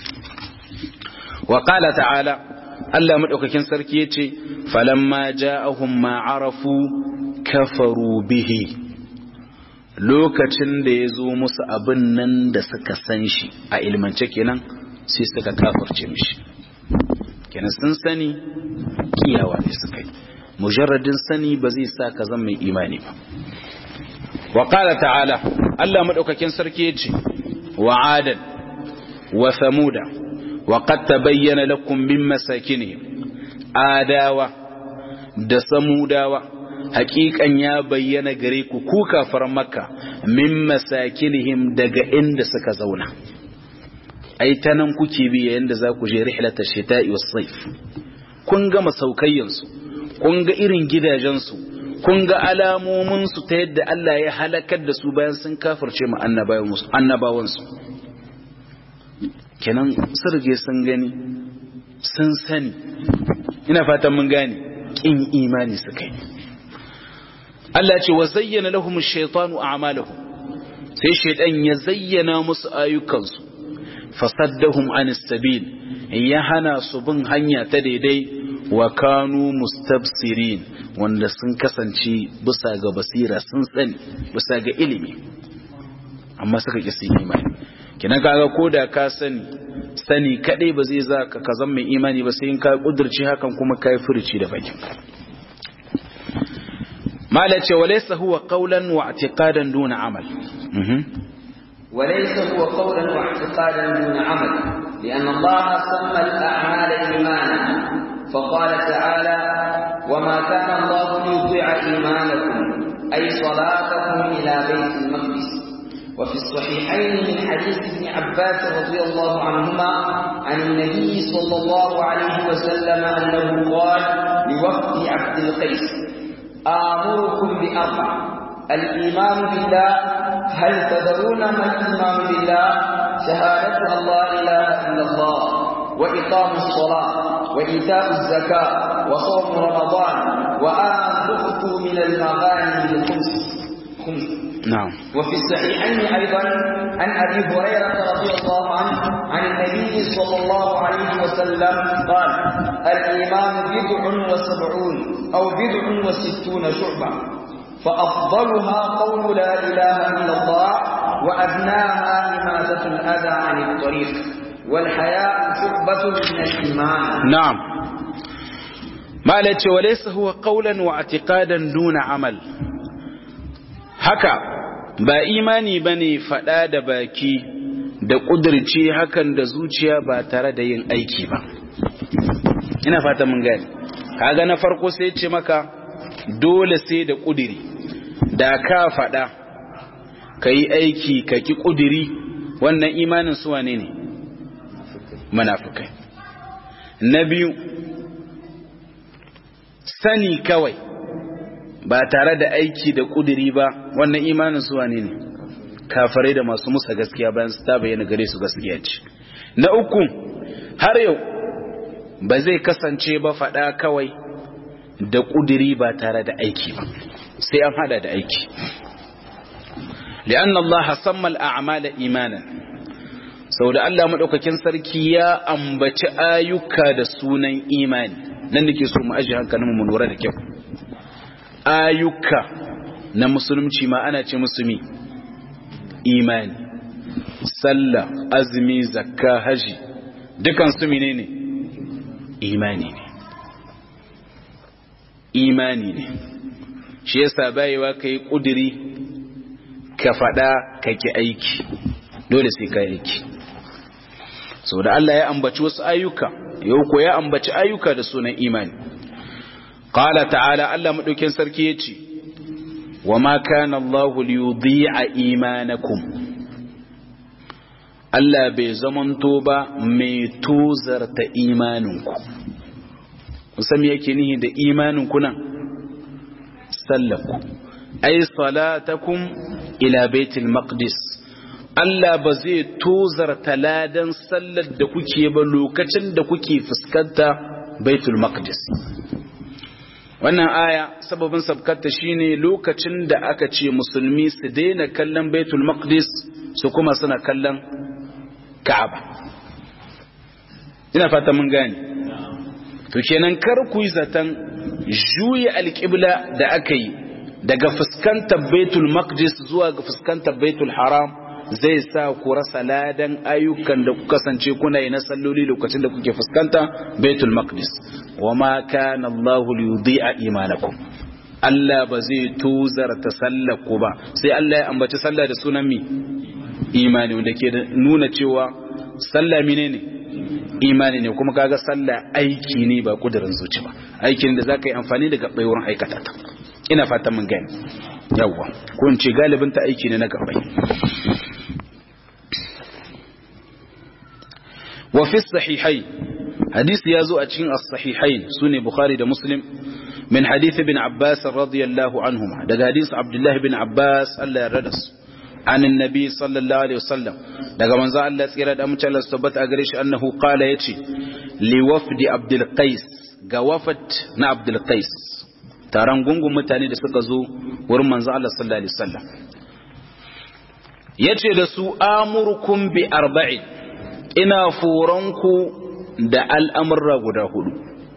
wa qala ta'ala Allah madaukakin sarki yace falamma ja'ahum ma arafu kafaru bihi lokacin da ya zo musu abin nan da suka san shi a ilmance kenan sai suka kafirce mishi kenan sun sani kiyawa ne suka yi mujarradin sani ba zai sa ka zama mai imani ba wa qala ta'ala Allah madaukakin sarki yace wa adan wa samuda wa qad tabayyana lakum min masakinihim adawa da samudawa haƙiƙan ya bayyana gare ku ku kafar makka min masakinihim daga inda suka zauna ai ta nan kuke bi yayin da za ku je rihlata shita'i was sayf kun ga masaukayyansu kun ga irin gidajensu kun ga alamominsu ta yadda Allah ya halakar da su bayan sun kafirce mu annabawansu kenan sirge sun gani sun sani ina fatan mun gane kin imani suka yi Allah ce wa zayyana lahum ash-shaytanu a'malahum sai shaytan ya zayyana musu ayyukansu fasaddahum anis sabil ya hana su bin hanya ta daidai wa kanu mustabsirin wanda sun kasance bisa ga basira sun sani bisa ga ilimi amma suka ki su imani kinan kaga koda ka sani sani kadai ba zai za ka ka zama mai imani ba sai in ka kudurci hakan kuma kai furuci da bakin mala ce walaysa huwa qawlan wa i'tiqadan duna amal وليس هو قولا واعتقادا دون عمل لأن الله سمى الأعمال إيمانا فقال تعالى وما كان الله ليطيع إيمانكم أي صلاتكم إلى بيت المقدس وفي الصحيحين من حديث ابن عباس رضي الله عنهما عن النبي صلى الله عليه وسلم أنه قال لوفد عبد القيس آمركم بأربع الإيمان بالله هل تدرون ما الإيمان بالله شهادة أن لا إله إلا الله وإقام الصلاة وإيتاء الزكاة وصوم رمضان وأن تؤتوا من المغانم الخمس خمس نعم وفي الصحيحين أيضا عن أبي هريرة رضي الله عنه عن النبي صلى الله عليه وسلم قال الإيمان بضع وسبعون أو بضع وستون شعبة فأفضلها قول لا إله إلا الله وأدناها إماتة الأذى عن الطريق والحياء شعبة من الإيمان نعم ما لتي وليس هو قولا واعتقادا دون عمل haka ba imani bane fada da baki da kudirce hakan da zuciya ba tare da yin aiki ba ina fata mun gani kaga na farko sai ce maka dole sai da kudiri da ka fada ka yi aiki ka ki kudiri wannan imanin su wane ne munafikai na biyu sani kawai ba tare da aiki da kudiri ba wannan imanin su wane ne kafirai da masu musa gaskiya bayan su ta bayyana gare su gaskiya ce na uku har yau ba zai kasance ba faɗa kawai da kudiri ba tare da aiki ba sai an hada da aiki li'anna Allah samma al-a'mala imanan saboda Allah madaukakin sarki ya ambaci ayyuka da sunan imani nan nake so mu aje hankalin mu lura da kyau ayyuka na musulunci ma ana ce musulmi imani sallah azumi zakka haji dukan su menene imani ne imani ne shi yasa bayewa kai kudiri ka fada kake aiki dole sai ka aiki saboda Allah ya ambaci wasu ayyuka yau ko ya ambaci ayyuka da sunan imani qala ta'ala Allah madaukin sarki yace wama kana Allah liyudhi'a imanakum Allah bai zamanto ba mai tozarta imaninku musamman yake nihi da imaninku nan sallaku ay salatakum ila baitul maqdis Allah ba zai tozarta ladan sallar da kuke ba lokacin da kuke fuskanta baitul maqdis wannan aya sababin sabkata shine lokacin da aka ce musulmi su daina kallon baitul maqdis su kuma suna kallon ka'aba ina fata mun gane to kenan kar ku yi zaton juya alƙibla da aka yi daga fuskantar baitul maqdis zuwa ga fuskantar baitul haram zai sa ku rasa ladan ayyukan da ku kasance kuna yi na salloli lokacin da kuke fuskanta baitul maqdis wa ma kana Allah liyudhi'a imanakum Allah ba zai tuzarta sallar ku ba sai Allah ya ambaci sallah da sunan mi imani wanda ke nuna cewa sallah menene imani ne kuma kaga sallah aiki ne ba kudirin zuci ba aikin da zaka yi amfani da gabbai wurin aikata ta ina fatan mun gani yawwa ko in ce galibin ta aiki ne na gabbai wa fi sahihai hadisi ya zo a cikin as-sahihain sune bukhari da muslim min hadith ibn abbas radiyallahu anhuma daga hadisi abdullah ibn abbas Allah ya rada su عن النبي صلى الله عليه وسلم daga manzo Allah tsira da mutum Allah tabbata a gare shi annahu qala yace li wafdi abdul qais ga wafat na abdul qais taron gungun mutane da suka zo wurin manzo Allah sallallahu alaihi wasallam yace da su amurkum bi arba'in ina furanku da al'amurra guda hudu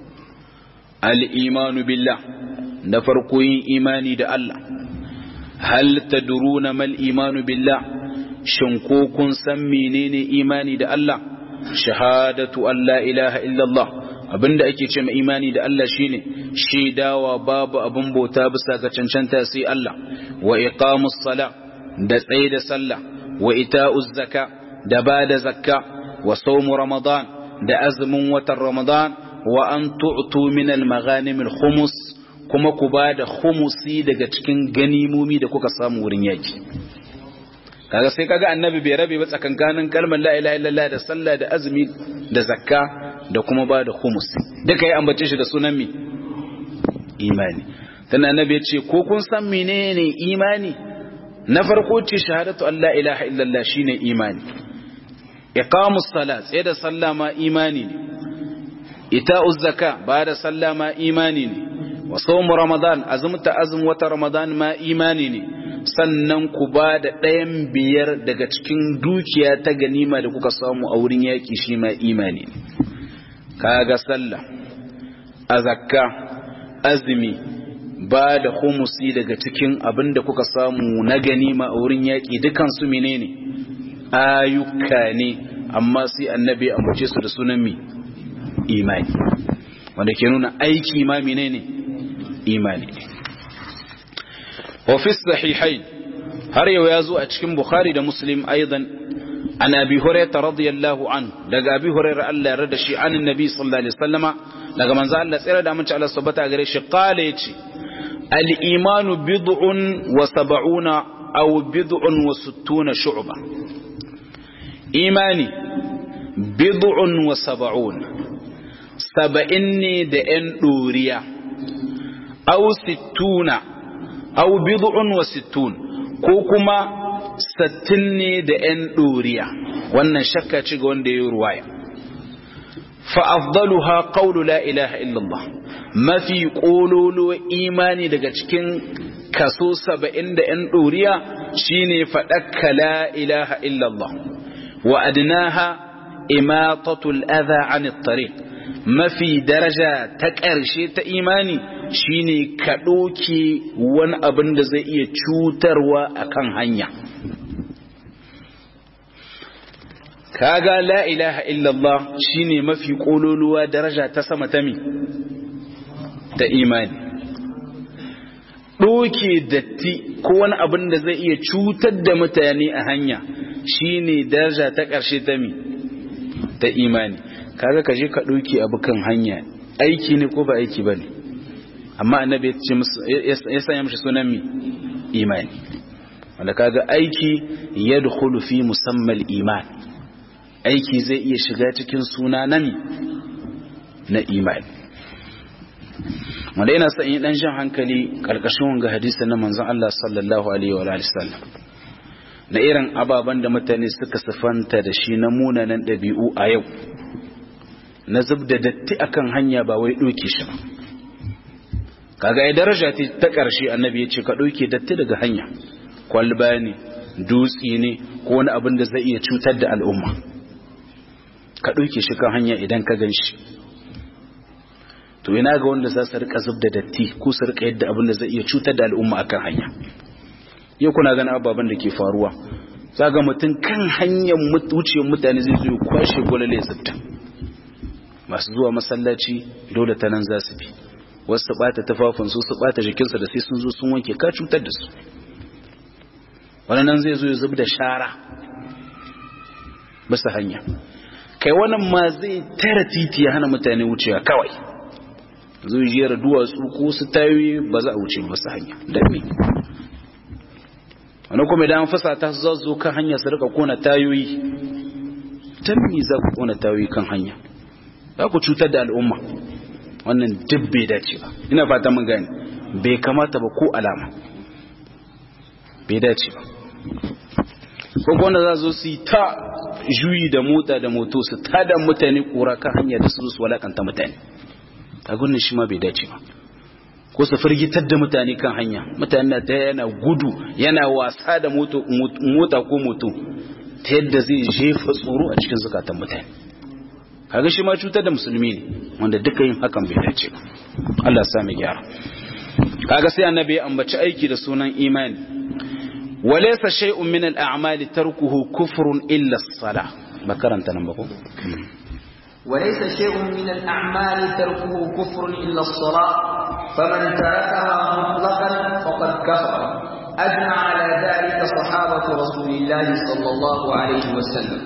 al-imanu billah da farko yin imani da Allah hal tadruna mal imanu billah shin ko kun san menene imani da Allah shahadatu an la ilaha illallah abinda ake ce mai imani da Allah shine shaidawa babu abin bauta bisa ga cancanta sai Allah wa iqamus sala da tsaye da sallah wa ita'uz zaka da bada zakka wa sawmu ramadan da azumin watan ramadan wa an tu'tu min al-maghanim al-khumus kuma ku bada khumusi daga cikin ganimomi da kuka samu wurin yaki kaga sai kaga annabi bai rabe ba tsakankanin kalmar la ilaha illallah da sallah da azumi da zakka da kuma ba da humus duka ya ambace shi da sunan mi imani tana annabi ya ce ko kun san menene imani na farko ce shahadatu an la ilaha illallah shine imani iqamus salat sai da sallah ma imani ne ita'uz zakka ba da sallah ma imani ne wa sawm ramadan azumta azum wata ramadan ma imani ne sannan ku ba da ɗayan biyar daga cikin dukiya ta ganima da kuka samu a wurin yaƙi shi ma imani ne kaga sallah azakka azumi ba da humusi daga cikin abin da kuka samu na ganima a wurin yaƙi dukansu menene ayyuka ne amma sai annabi ambace su da sunan mi imani wanda ke nuna aiki ma menene imani ne وفي الصحيحين har yau ya zo a cikin Bukhari da Muslim aidan an Abi Hurairah radiyallahu an daga Abi Hurairah Allah ya rada shi an Nabi sallallahu alaihi wasallama daga manzo Allah tsira da mun ci Allah subhanahu gare shi qala yace al imanu bid'un wa sab'una aw bid'un wa sittuna shu'ba imani bid'un wa sab'un saba'in ne da yan doriya aw sittuna aw bid'un wa sittun ko kuma sattin ne da ‘yan ɗoriya wannan shakka ci ga wanda ya yi ruwaya fa'afdaluha qawlu la ilaha illallah mafi ƙololo imani daga cikin kaso saba'in da ‘yan ɗoriya shine faɗakka la ilaha illallah wa adnaha imatatul adha an tariq mafi daraja ta ƙarshe ta imani shine ka ɗoke wani abin da zai iya cutarwa a kan hanya kaga la ilaha illallah shine mafi ƙololuwa daraja ta sama ta mi ta imani ɗoke datti ko wani abin da zai iya cutar da mutane a hanya shine daraja ta ƙarshe ta mi ta imani kaga ka je ka ɗauki abu kan hanya aiki ne ko ba aiki ba ne amma annabi ya sanya mashi sunan mi imani wanda kaga aiki ya dukulu fi musamman iman aiki zai iya shiga cikin suna na mi na imani wanda yana sa yi ɗan jan hankali ƙarƙashin wanga hadisa na manzon Allah sallallahu alaihi wa sallam na irin ababen da mutane suka sifanta da shi na munanan ɗabi'u a yau na zub da datti akan hanya ba wai ɗauke shi ba kaga ya daraja ta ƙarshe annabi ya ce ka ɗauke datti daga hanya kwalba ne dutse ne ko wani abin da zai iya cutar da al'umma ka ɗauke shi kan hanya idan ka gan shi to ina ga wanda za su rika zub da datti ko su rika yadda abin da zai iya cutar da al'umma akan hanya yau kuna ganin ababen da ke faruwa za ga mutum kan hanyar wucewar mutane zai zo ya kwashe gwalale zubta masu zuwa masallaci dole ta nan za su bi wasu bata tufafinsu su bata jikinsa da sai sun zo sun wanke ka cutar da su wannan zai zo ya zub da shara bisa hanya kai wannan ma zai tara titi ya hana mutane wucewa kawai zai jera duwatsu ko su tayoyi ba za a wuce ba su hanya don me wani kuma idan fasa ta za zo kan hanya su rika kona tayoyi don me za ku kona tayoyi kan hanya za ku cutar da al'umma wannan duk bai dace ba ina fata mun gani bai kamata ba ko alama bai dace ba ko wanda za zo su yi ta juyi da mota da moto su tada mutane kura kan hanya da su su walakanta mutane a gudun shi ma bai dace ba ko su firgitar da mutane kan hanya mutane ta yana gudu yana wasa da mota ko moto ta yadda zai jefa tsoro a cikin zukatan mutane kaga shi ma cutar da musulmi ne wanda duka yin hakan bai dace ba Allah ya sami gyara kaga sai annabi ya ambaci aiki da sunan imani walaysa shay'un min al-a'mali tarkuhu kufrun illa as-salah bakaranta nan ba ko وليس شيء من الأعمال تركه كفر إلا الصلاة فمن تركها مطلقا فقد كفر أجمع على ذلك صحابة رسول الله صلى الله عليه وسلم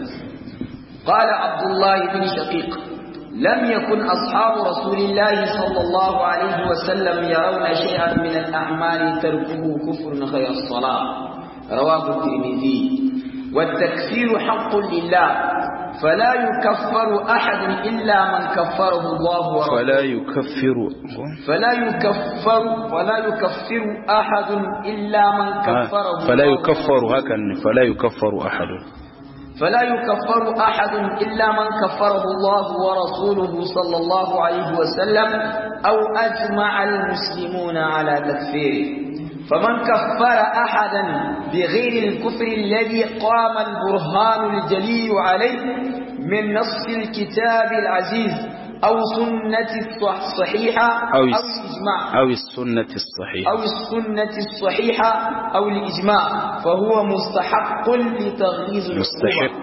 قال عبد الله بن شقيق لم يكن أصحاب رسول الله صلى الله عليه وسلم يرون شيئا من الأعمال تركه كفر غير الصلاة رواه الترمذي والتكفير حق لله فلا يكفر أحد إلا من كفره الله ورسوله فلا يكفر فلا يكفر ولا يكفر أحد إلا من كفره فلا الله يكفر هكذا فلا يكفر أحد فلا يكفر أحد إلا من كفره الله ورسوله صلى الله عليه وسلم أو أجمع المسلمون على تكفيره فمن كفر أحدا بغير الكفر الذي قام البرهان الجلي عليه من نص الكتاب العزيز أو سنة الصحيحة أو أو الس- الإجماع أو السنة الصحيحة أو السنة الصحيحة أو الإجماع فهو مستحق لتغليظ العقوبة مستحق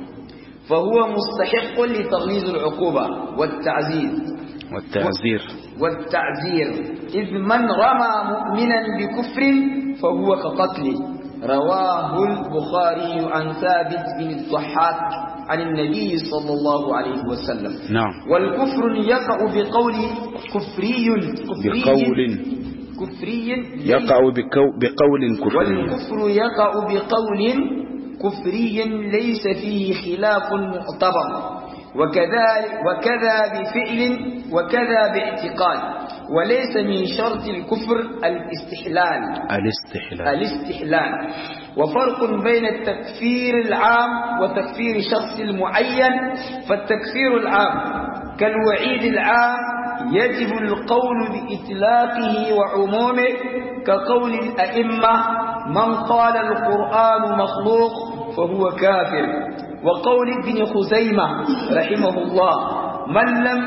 فهو مستحق لتغليظ العقوبة والتعزيز والتعزير والتعزير إذ من رمى مؤمنا بكفر فهو كقتله رواه البخاري عن ثابت بن الضحاك عن النبي صلى الله عليه وسلم نعم والكفر يقع بقول كفري كفري بقول كفري يقع بكو بقول كفري والكفر يقع بقول كفري ليس فيه خلاف معتبر وكذا وكذا بفعل وكذا باعتقاد وليس من شرط الكفر الاستحلال الاستحلال الاستحلال وفرق بين التكفير العام وتكفير شخص معين فالتكفير العام كالوعيد العام يجب القول بإطلاقه وعمومه كقول الأئمة من قال القرآن مخلوق فهو كافر وقول ابن خزيمة رحمه الله من لم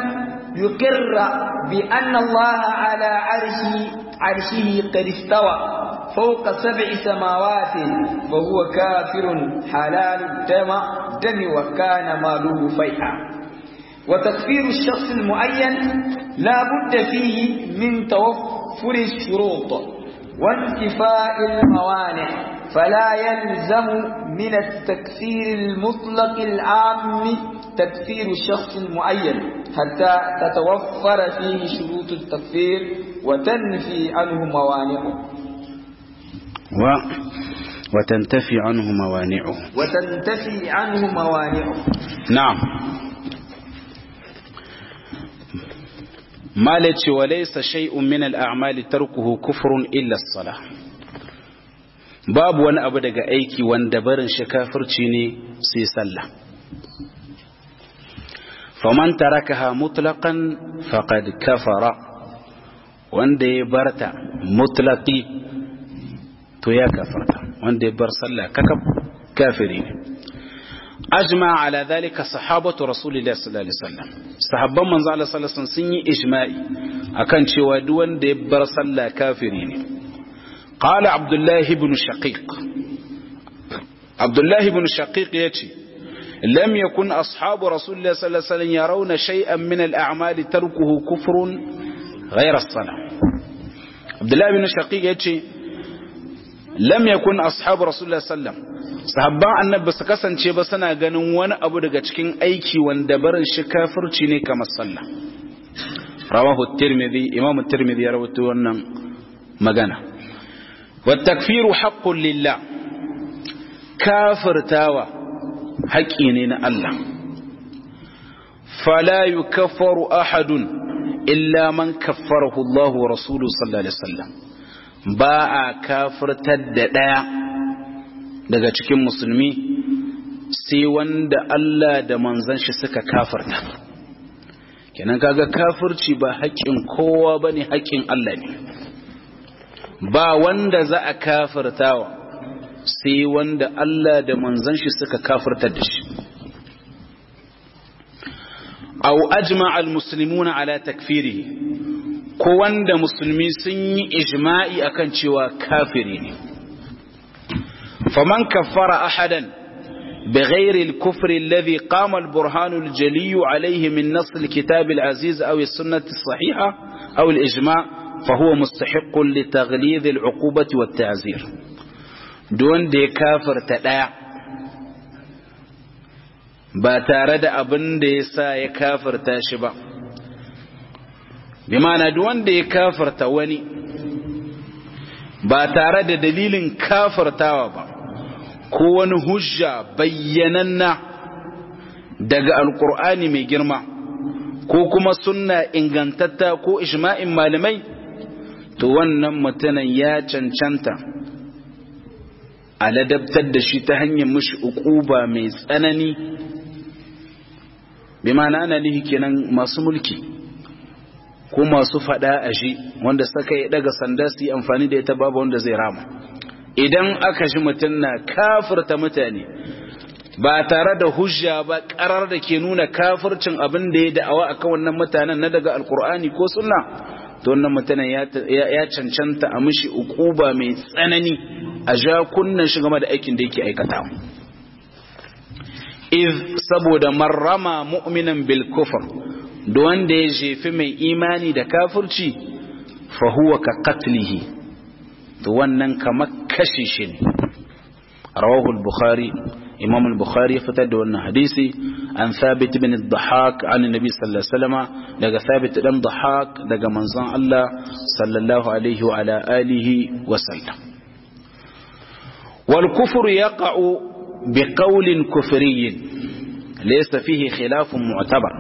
يقر بأن الله على عرشه عرشه قد استوى فوق سبع سماوات فهو كافر حلال الدم دم وكان ماله فيئا وتكفير الشخص المعين لا بد فيه من توفر الشروط وانتفاء الموانع فلا يلزم من التكفير المطلق العام تكفير الشخص المعين حتى تتوفر فيه شروط التكفير وتنفي عنه موانعه و وتنتفي عنه موانعه وتنتفي عنه موانعه نعم مالك وليس شيء من الأعمال تركه كفر إلا الصلاة باب wani abu daga aiki wanda barin shi kafirci ne sai sallah faman tarakaha mutlaqan faqad kafara wanda ya barta mutlaqi to ya kafarta wanda ya bar sallah kakab kafiri ne ajma ala dhalika sahabatu rasulillahi sallallahu alaihi wasallam sahabban manzo Allah sallallahu alaihi wasallam sun yi ijma'i akan cewa duk wanda ya bar sallah kafiri ne qala abdullah ibn shaqiq abdullah ibn shaqiq yace lam yakun ashabu rasulillahi sallallahu alaihi wasallam yarawna shay'an min al-a'mal tarkuhu kufrun ghayra as-salah abdullah ibn shaqiq yace lam yakun ashabu rasulullah sallam sahabban annabi su kasance ba suna ganin wani abu daga cikin aiki wanda barin shi kafirci ne kamar sallah rawahu tirmidhi imam tirmidhi ya rawaito wannan magana wa takfiru haqqun lillah kafirtawa haƙi ne na Allah fala yukaffaru ahadun illa man kaffarahu Allah wa rasuluhu sallallahu alaihi wasallam ba a kafirtar da ɗaya daga cikin musulmi sai wanda Allah da manzan shi suka kafirta kenan kaga kafirci ba haƙƙin kowa bane haƙƙin Allah ne ba wanda za a kafirtawa sai wanda Allah da manzon shi suka kafirtar da shi aw ajma'a almuslimuna ala takfirihi ko wanda musulmi sun yi ijma'i akan cewa kafiri ne faman kaffara ahadan بغير الكفر الذي قام البرهان الجلي عليه من نص الكتاب العزيز أو السنة الصحيحة أو الإجماع فهو مستحق لتغليظ العقوبة والتعزير دون دي كافر تداع باتارد أبن دي سا يكافر تاشبا بمعنى دون دي كافر تواني باتارد دليل كافر تاوبا ko wani hujja bayyananna daga alkur'ani mai girma ko kuma sunna ingantatta ko ijma'in malamai to wannan mutumin ya cancanta a ladabtar da shi ta hanyar mushi ukuba mai tsanani bi ma'ana ana nihi kenan masu mulki ko masu fada a shi wanda suka yi daga sanda su yi amfani da ita babu wanda zai rama idan aka shi mutum na kafirta mutane ba tare da hujja ba karar da ke nuna kafircin abin da ya da'awa akan wannan mutanen na daga alkur'ani ko sunna to wannan mutanen ya cancanta a mishi ukuba mai tsanani a ja kunnan shi game da aikin da yake aikata iz saboda marrama mu'minan bil kufr da wanda ya jefi mai imani da kafirci fa huwa ka qatlihi to wannan kamar kashe shi ne rawahu al-bukhari imam al-bukhari ya fitar da wannan hadisi an thabit bin ad-dhahak an nabi sallallahu alaihi wasallam daga thabit dan dhahak daga manzon Allah sallallahu alaihi wa ala alihi wa sallam wal kufru yaqa'u bi qawlin kufriyyin laysa fihi khilafun mu'tabar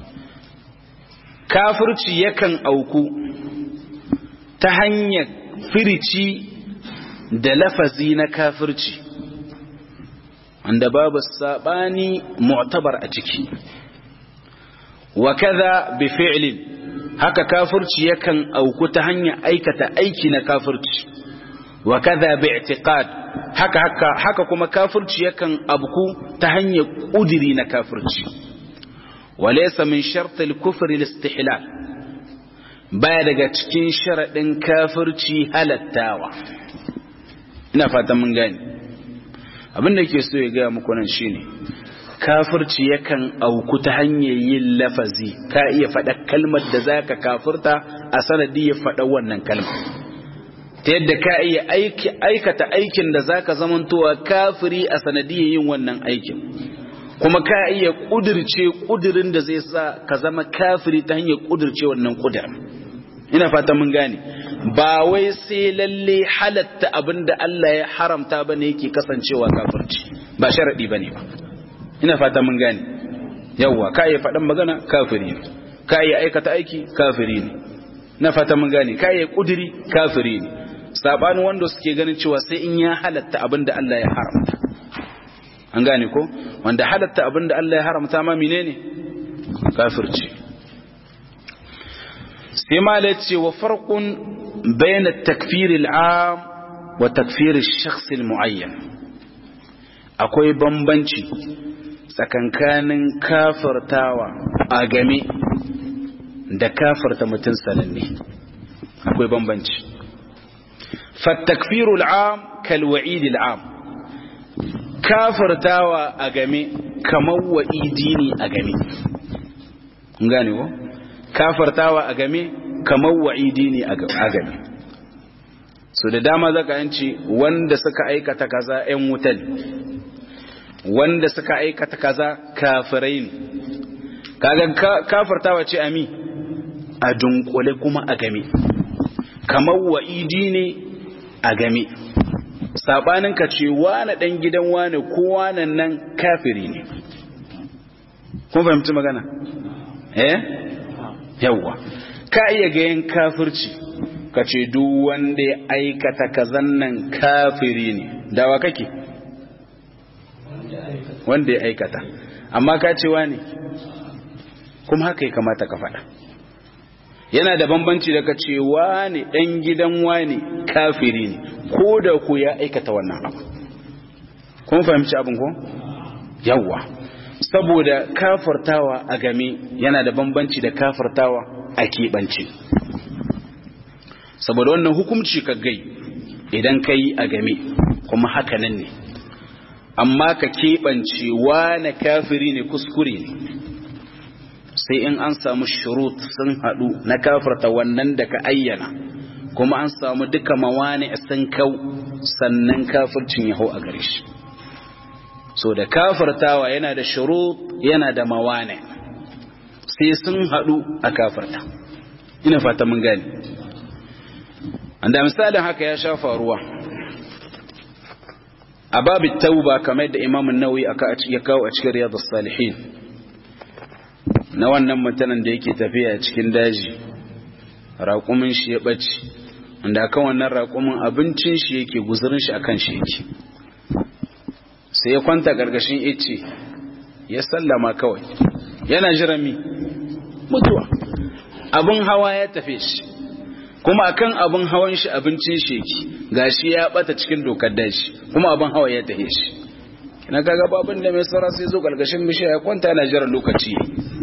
kafirci yakan auku ta hanyar firici da lafazi na kafirci wanda babu sabani mu'tabar a ciki wa kaza bi fi'lin haka kafirci yakan auku ta hanyar aikata aiki na kafirci wa kaza bi i'tiqad haka haka haka kuma kafirci yakan abku ta hanyar kudiri na kafirci walaysa min shart al-kufr al-istihlal baya daga cikin sharaɗin kafirci halattawa ina fatan mun gani abin da ke so ya gaya muku nan shine kafirci yakan auku ta hanyar yin lafazi ka iya faɗa kalmar da za ka kafirta a sanadi ya faɗa wannan kalmar ta yadda ka iya aikata aikin da za ka zamantowa kafiri a sanadiyar yin wannan aikin kuma ka iya ƙudirce ƙudirin da zai sa ka zama kafiri ta hanyar ƙudirce wannan ƙudirin ina fata mun gane ba wai sai lalle halatta abinda Allah ya haramta bane yake kasancewa kafirci ba sharadi bane ba ina fata mun gane yawa ka yi faɗan magana kafiri ne ka yi aikata aiki kafiri ne na fata mun gane ka yi kudiri kafiri ne sabanin wanda suke ganin cewa sai in ya halatta abinda Allah ya haramta an gane ko wanda halatta abinda Allah ya haramta ma menene kafirci sai ma da ce wa farkun bayan takfir al'am wa takfir shakhs muayyan akwai bambanci tsakankanin kafirtawa a game da kafirta mutum sananne akwai bambanci fattakfiru al'am kalwa'id al'am kafirtawa a game kamar wa'idi ne a game gane ko kafartawa a game kamar wa'idi ne a game so da dama zaka yanci wanda suka aikata kaza ƴan wutan wanda suka aikata kaza kafirai ne kaga kafartawa ce ami a dunkule kuma a game kamar wa'idi ne a game sabanin ka ce wane dan gidan wane ko wane nan kafiri ne kun fahimci magana eh yawwa ka iya ga yin kafirci ka ce duk wanda ya aikata kazan nan kafiri ne dawa kake wanda ya aikata amma ka ce wani kuma haka ya kamata ka faɗa yana da bambanci da ka ce wani ɗan gidan wani kafiri ne ko da ku ya aikata wannan abu kun fahimci abin ko yawwa saboda kafartawa a game yana da bambanci da kafartawa a keɓance saboda wannan hukumci ka gai idan ka yi a game kuma haka nan ne amma ka keɓance wane kafiri ne kuskure ne sai in an samu shurut sun haɗu na kafarta wannan da ka ayyana kuma an samu duka mawane sun kau sannan kafircin ya hau a gare shi so da kafartawa yana da shurut yana da mawane sai sun haɗu a kafarta ina fata mun gani da misalin haka ya sha faruwa a babu tauba kamar da imamun nawawi ya kawo a cikin riyadus salihin na wannan mutanen da yake tafiya cikin daji raƙumin shi ya ɓace wanda akan wannan raƙumin abincin shi yake guzurin shi akan shi yake sai ya kwanta gargashin ice ya sallama kawai yana jiran mi mutuwa abin hawa ya tafe shi kuma akan abin hawan shi abincin shi yake gashi ya bata cikin dokar daji kuma abin hawa ya tafe shi kina kaga babin da mai tsara sai zo gargashin bishiya ya kwanta yana jiran lokaci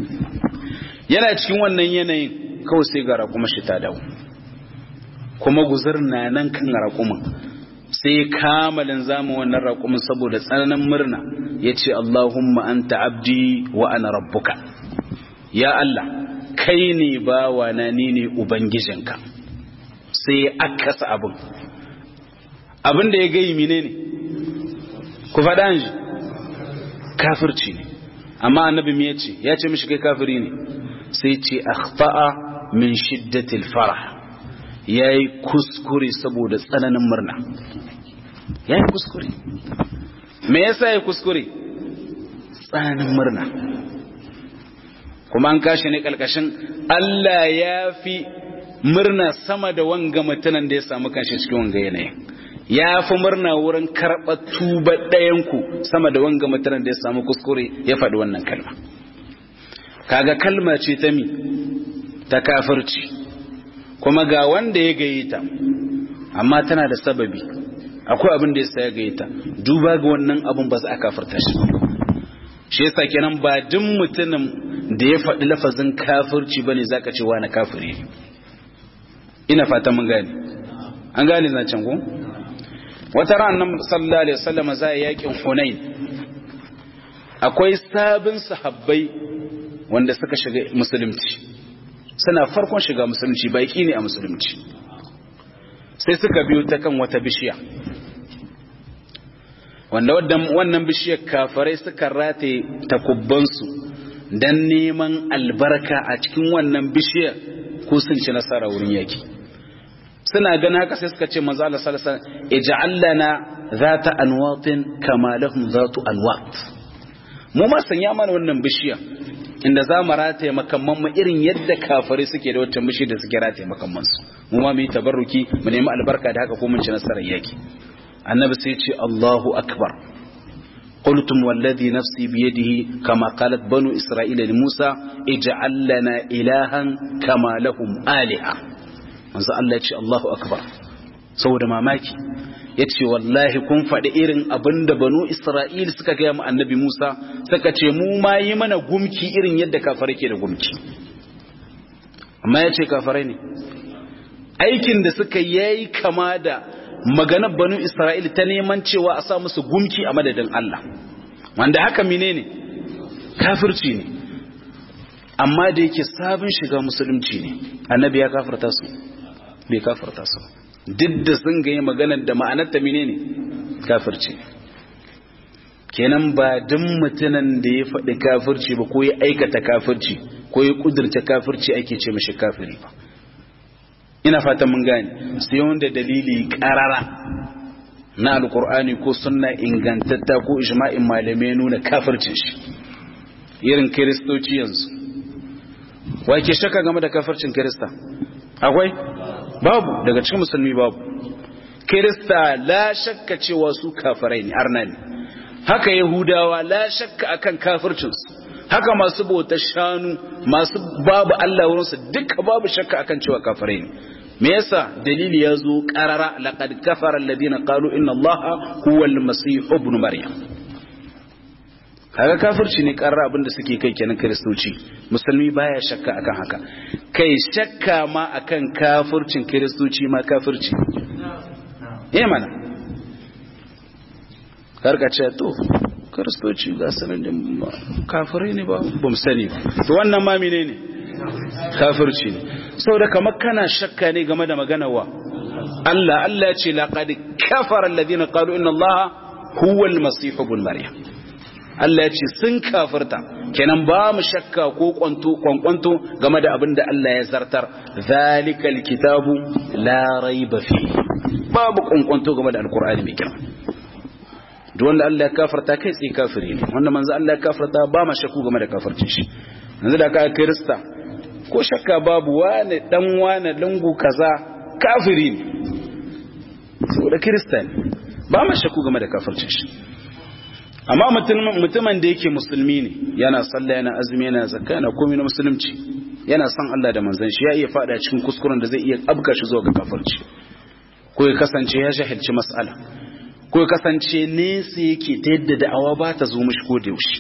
yana cikin wannan yanayin kawai sai ga raƙuma shi ta dawo kuma guzur na nan kan raƙumin sai kamalin zamu wannan raƙumin saboda tsananin murna ya ce Allahumma anta abdi wa ana rabbuka ya Allah kai ne bawa na ni ne ubangijinka sai ya akasa abin abin da ya gayi mine ne ku faɗa shi kafirci ne amma annabi me yace ya ce mishi kai kafiri ne sai ce akhta'a min shiddatil farah yayi kuskure saboda tsananin murna yayi kuskure me yasa yayi kuskure tsananin murna kuma an kashi ne kalkashin Allah ya fi murna sama da wanga mutanen da ya samu kanshi cikin wanga yanayin ya fi murna wurin karɓar tuba ɗayanku sama da wanga mutanen da ya samu kuskure ya faɗi wannan kalma kaga kalma ce ta mi ta kafirci kuma ga wanda ya gaye ta amma tana da sababi akwai abin da ya sa ya gaye ta duba ga wannan abin ba za a kafirta shi shi yasa kenan ba duk mutumin da ya faɗi lafazin kafirci bane zaka ce wani kafiri ne ina fata mun gane an gane zancen ko wata ran nan sallallahu alaihi wasallam za ya yakin hunain akwai sabin sahabbai wanda suka shiga musulunci suna farkon shiga musulunci baki ne a musulunci sai suka biyo ta kan wata bishiya wanda wannan bishiyar kafarai suka rataye takubbansu don neman albarka a cikin wannan bishiyar ko sun ci nasara wurin yaki suna gana haka sai suka ce manzo Allah sallallahu alaihi wasallam ij'al lana zata anwatin kama lahum zatu anwat mu ma sanya mana wannan bishiya inda za mu rataye makamman mu irin yadda kafare suke da wata bishi da suke rataye makamman su mu ma mu yi tabarruki mu nemi albarka da haka ko mun ci nasarar yaki annabi sai ce Allahu akbar قلتم والذي نفسي بيده كما قالت بنو إسرائيل لموسى اجعل لنا إلها كما لهم آلهة manzo Allah ya ce Allahu akbar saboda mamaki ya ce wallahi kun faɗi irin abin da banu Isra'il suka gaya mu annabi Musa suka ce mu ma yi mana gumki irin yadda kafare ke da gumki amma ya ce kafare ne aikin da suka yayi kama da maganar banu Isra'il ta neman cewa a sa musu gumki a madadin Allah wanda haka menene kafirci ne amma da yake sabon shiga musulunci ne annabi ya kafarta su bai kafarta su duk da sun ganye maganar da ma'anar ta menene kafirci kenan ba duk mutumin da ya faɗi kafirci ba ko ya aikata kafirci ko ya kudurta kafirci ake ce mashi kafiri ba ina fatan mun gane sai wanda dalili karara na alkur'ani ko sunna ingantatta ko ijma'in malamai nuna kafircin shi irin kiristoci yanzu wai ke shaka game da kafircin kirista akwai babu daga cikin musulmi babu kirista la shakka cewa su kafirai ne arna ne haka yahudawa la shakka akan kafircinsu haka masu bautar shanu masu babu Allah wurinsu duka babu shakka akan cewa kafirai ne me yasa dalili ya zo qarara laqad kafara alladhina qalu inna allaha huwa al-masih ibn maryam kaga kafirci ne qarara abinda suke kai kenan kristoci musulmi baya shakka akan haka kai shakka ma akan kafircin kristoci ma kafirci eh mana karka ce to kristoci ga sanin da kafirai ne ba ba mu sani ba to wannan ma menene kafirci ne saboda kamar kana shakka ne game da maganar wa Allah Allah ce laqad kafara alladhina qalu inna Allah huwa al-masih ibn maryam Allah ya ce sun kafirta kenan ba mu shakka ko kwanto kwankwanto game da abin da Allah ya zartar zalikal kitabu la raiba fi babu kwankwanto game da alqur'ani mai kyau duk wanda Allah ya kafarta kai tsaye kafiri ne wanda manzo Allah ya kafarta ba ma shakku game da kafircin shi yanzu da ka kirista ko shakka babu wane dan wane lungu kaza kafiri ne saboda kirista ne ba ma shakku game da kafircin shi amma mutumin da yake musulmi ne yana sallah yana azumi yana zakka yana komai na musulunci yana son Allah da manzon shi ya iya fada cikin kuskuren da zai iya abka shi zuwa ga kafirci ko ya kasance ya jahilci mas'ala ko ya kasance nesa yake ta yadda da'awa ba ta zo mishi ko da yaushe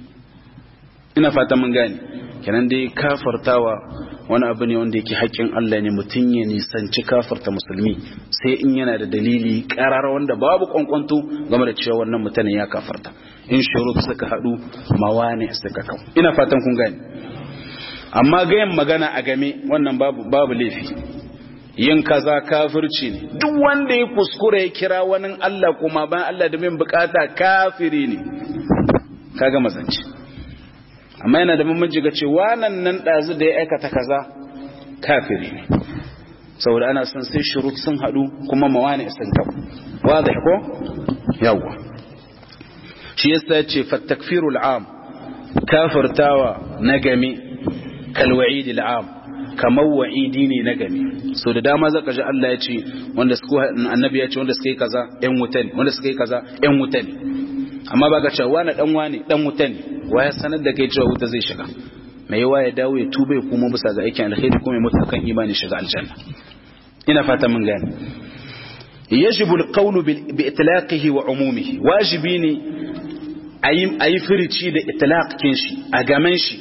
ina fata mun gane kenan dai kafartawa wani abu ne wanda yake haƙƙin Allah ne mutum ya nisanci kafarta musulmi sai in yana da dalili ƙarar wanda babu kwankwanto game da cewa wannan mutanen ya kafarta in shurut suka haɗu mawane suka kau ina fatan kun gane amma gayan magana a game wannan babu babu laifi yin kaza kafirci ne duk wanda ya kuskure ya kira wani Allah kuma bayan Allah da min bukata kafiri ne kaga mazanci amma yana da mamaji ga cewa nan nan ɗazu da ya aikata kaza kafiri ne saboda ana son sai shurut sun haɗu kuma mawani sun kau wadda ko yawwa shi yasa ce fattakfiru al'am kafirtawa na game kalwa'idi al'am kamar wa'idi ne na game so da dama zaka ji Allah ya ce wanda suka annabi ya ce wanda suka yi kaza ƴan wuta ne wanda suka yi kaza ƴan wuta ne amma baka cewa wani dan wani dan wuta ne waya sanar da kai cewa wuta zai shiga mai yawa ya dawo ya tuba ya kuma bisa ga aikin alkhairi kuma ya mutu kan imani shiga aljanna ina fata mun gane yajibu alqawlu bi itlaqihi wa umumihi wajibi ne ayi ayi firici da itlaqin shi a gaman shi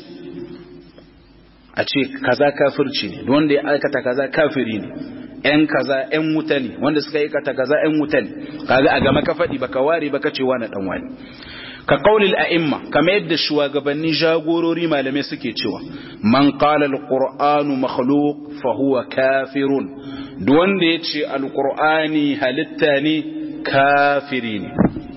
a ce kaza kafirci ne wanda ya aikata kaza kafiri ne ‘yan kaza ‘yan wuta ne wanda suka aikata kaza ‘yan wuta ne kaga a game ka faɗi baka ware baka ce wani ɗan wani ka qaulil a'imma kamar yadda shugabanni jagorori malamai suke cewa man qala alqur'anu makhluq fa huwa kafirun duk wanda yace alqur'ani halitta ne kafiri ne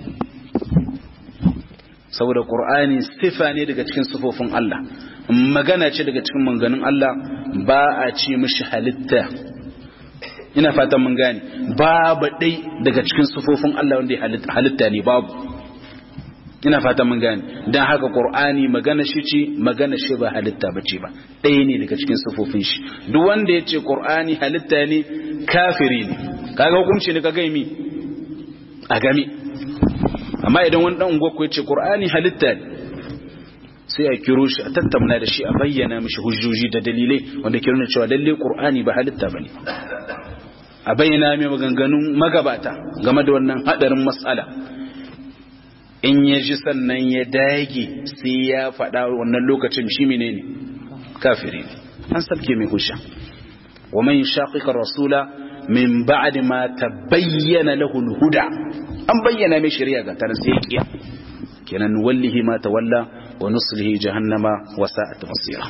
saboda qur'ani sifa ne daga cikin sifofin Allah magana ce daga cikin manganin Allah ba a ce mishi halitta ina fatan mun gane babu dai daga cikin sifofin Allah wanda ya halitta ne babu ina fatan mun gane dan haka qur'ani magana shi ce magana shi ba halitta bace ba ɗaya ne daga cikin sifofin shi duk wanda ya ce qur'ani halitta ne kafiri ne kaga hukunci ne kaga mi a game amma idan wani dan ungwa ya ce qur'ani halitta ne sai a kiro shi a tattauna da shi a bayyana mishi hujjoji da dalilai wanda ke nuna cewa lalle qur'ani ba halitta bane a bayyana mai maganganun magabata game da wannan hadarin mas'ala in ya ji sannan ya dage sai ya faɗa wannan lokacin shi menene kafiri ne an sabke mai hujja wa man shaqiqa rasula min ba'di ma tabayyana lahu al-huda an bayyana mai shari'a ga tarin sai ya kiya kenan wallahi ma tawalla wa nuslihi jahannama wa sa'at masira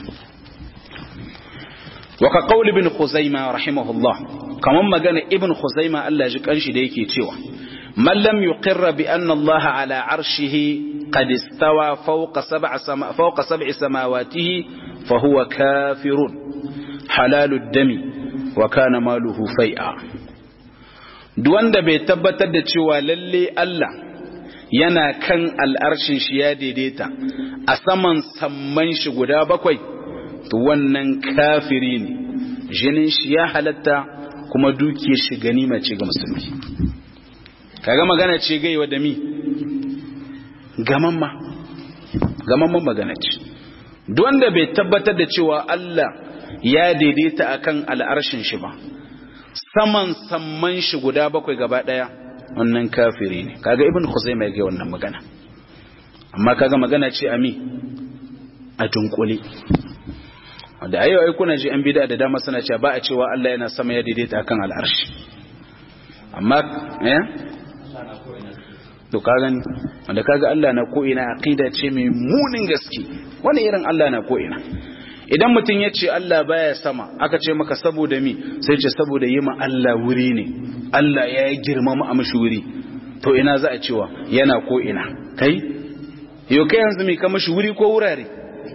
wa ka qawl ibn khuzaimah rahimahullah kaman magana ibn khuzaimah Allah ji kanshi da yake cewa man lam yuqirra bi anna Allah ala arshihi qad istawa fawqa sab'a sama fawqa sab'i samawatihi fa huwa kafirun halalud dami wa kana maluhu fai'a duk wanda bai tabbatar da cewa lalle Allah yana kan al'arshin shi ya daidaita a saman samman shi guda bakwai to wannan kafiri ne jinin shi ya halatta kuma dukiyar shi ganima ce ga musulmi kaga magana ce gaiwa da mi gamamma gamamman magana ce duk wanda bai tabbatar da cewa Allah ya daidaita akan al'arshin shi ba saman samman shi guda bakwai gaba daya wannan kafiri ne kaga ibn khuzaimah yake wannan magana amma kaga magana ce ami a dunkule da ayo ai kuna ji an bid'a da dama suna cewa ba a cewa Allah yana sama ya daidaita akan al'arshi amma eh to ka gani wanda kaga Allah na ko ina aqida ce mai munin gaske wani irin Allah na ko ina idan mutum ya ce Allah baya sama aka ce maka saboda mi sai ce saboda yi ma Allah wuri ne Allah ya yi girmama a mashi wuri to ina za a cewa yana ko ina kai yau kai yanzu mai ka mashi wuri ko wurare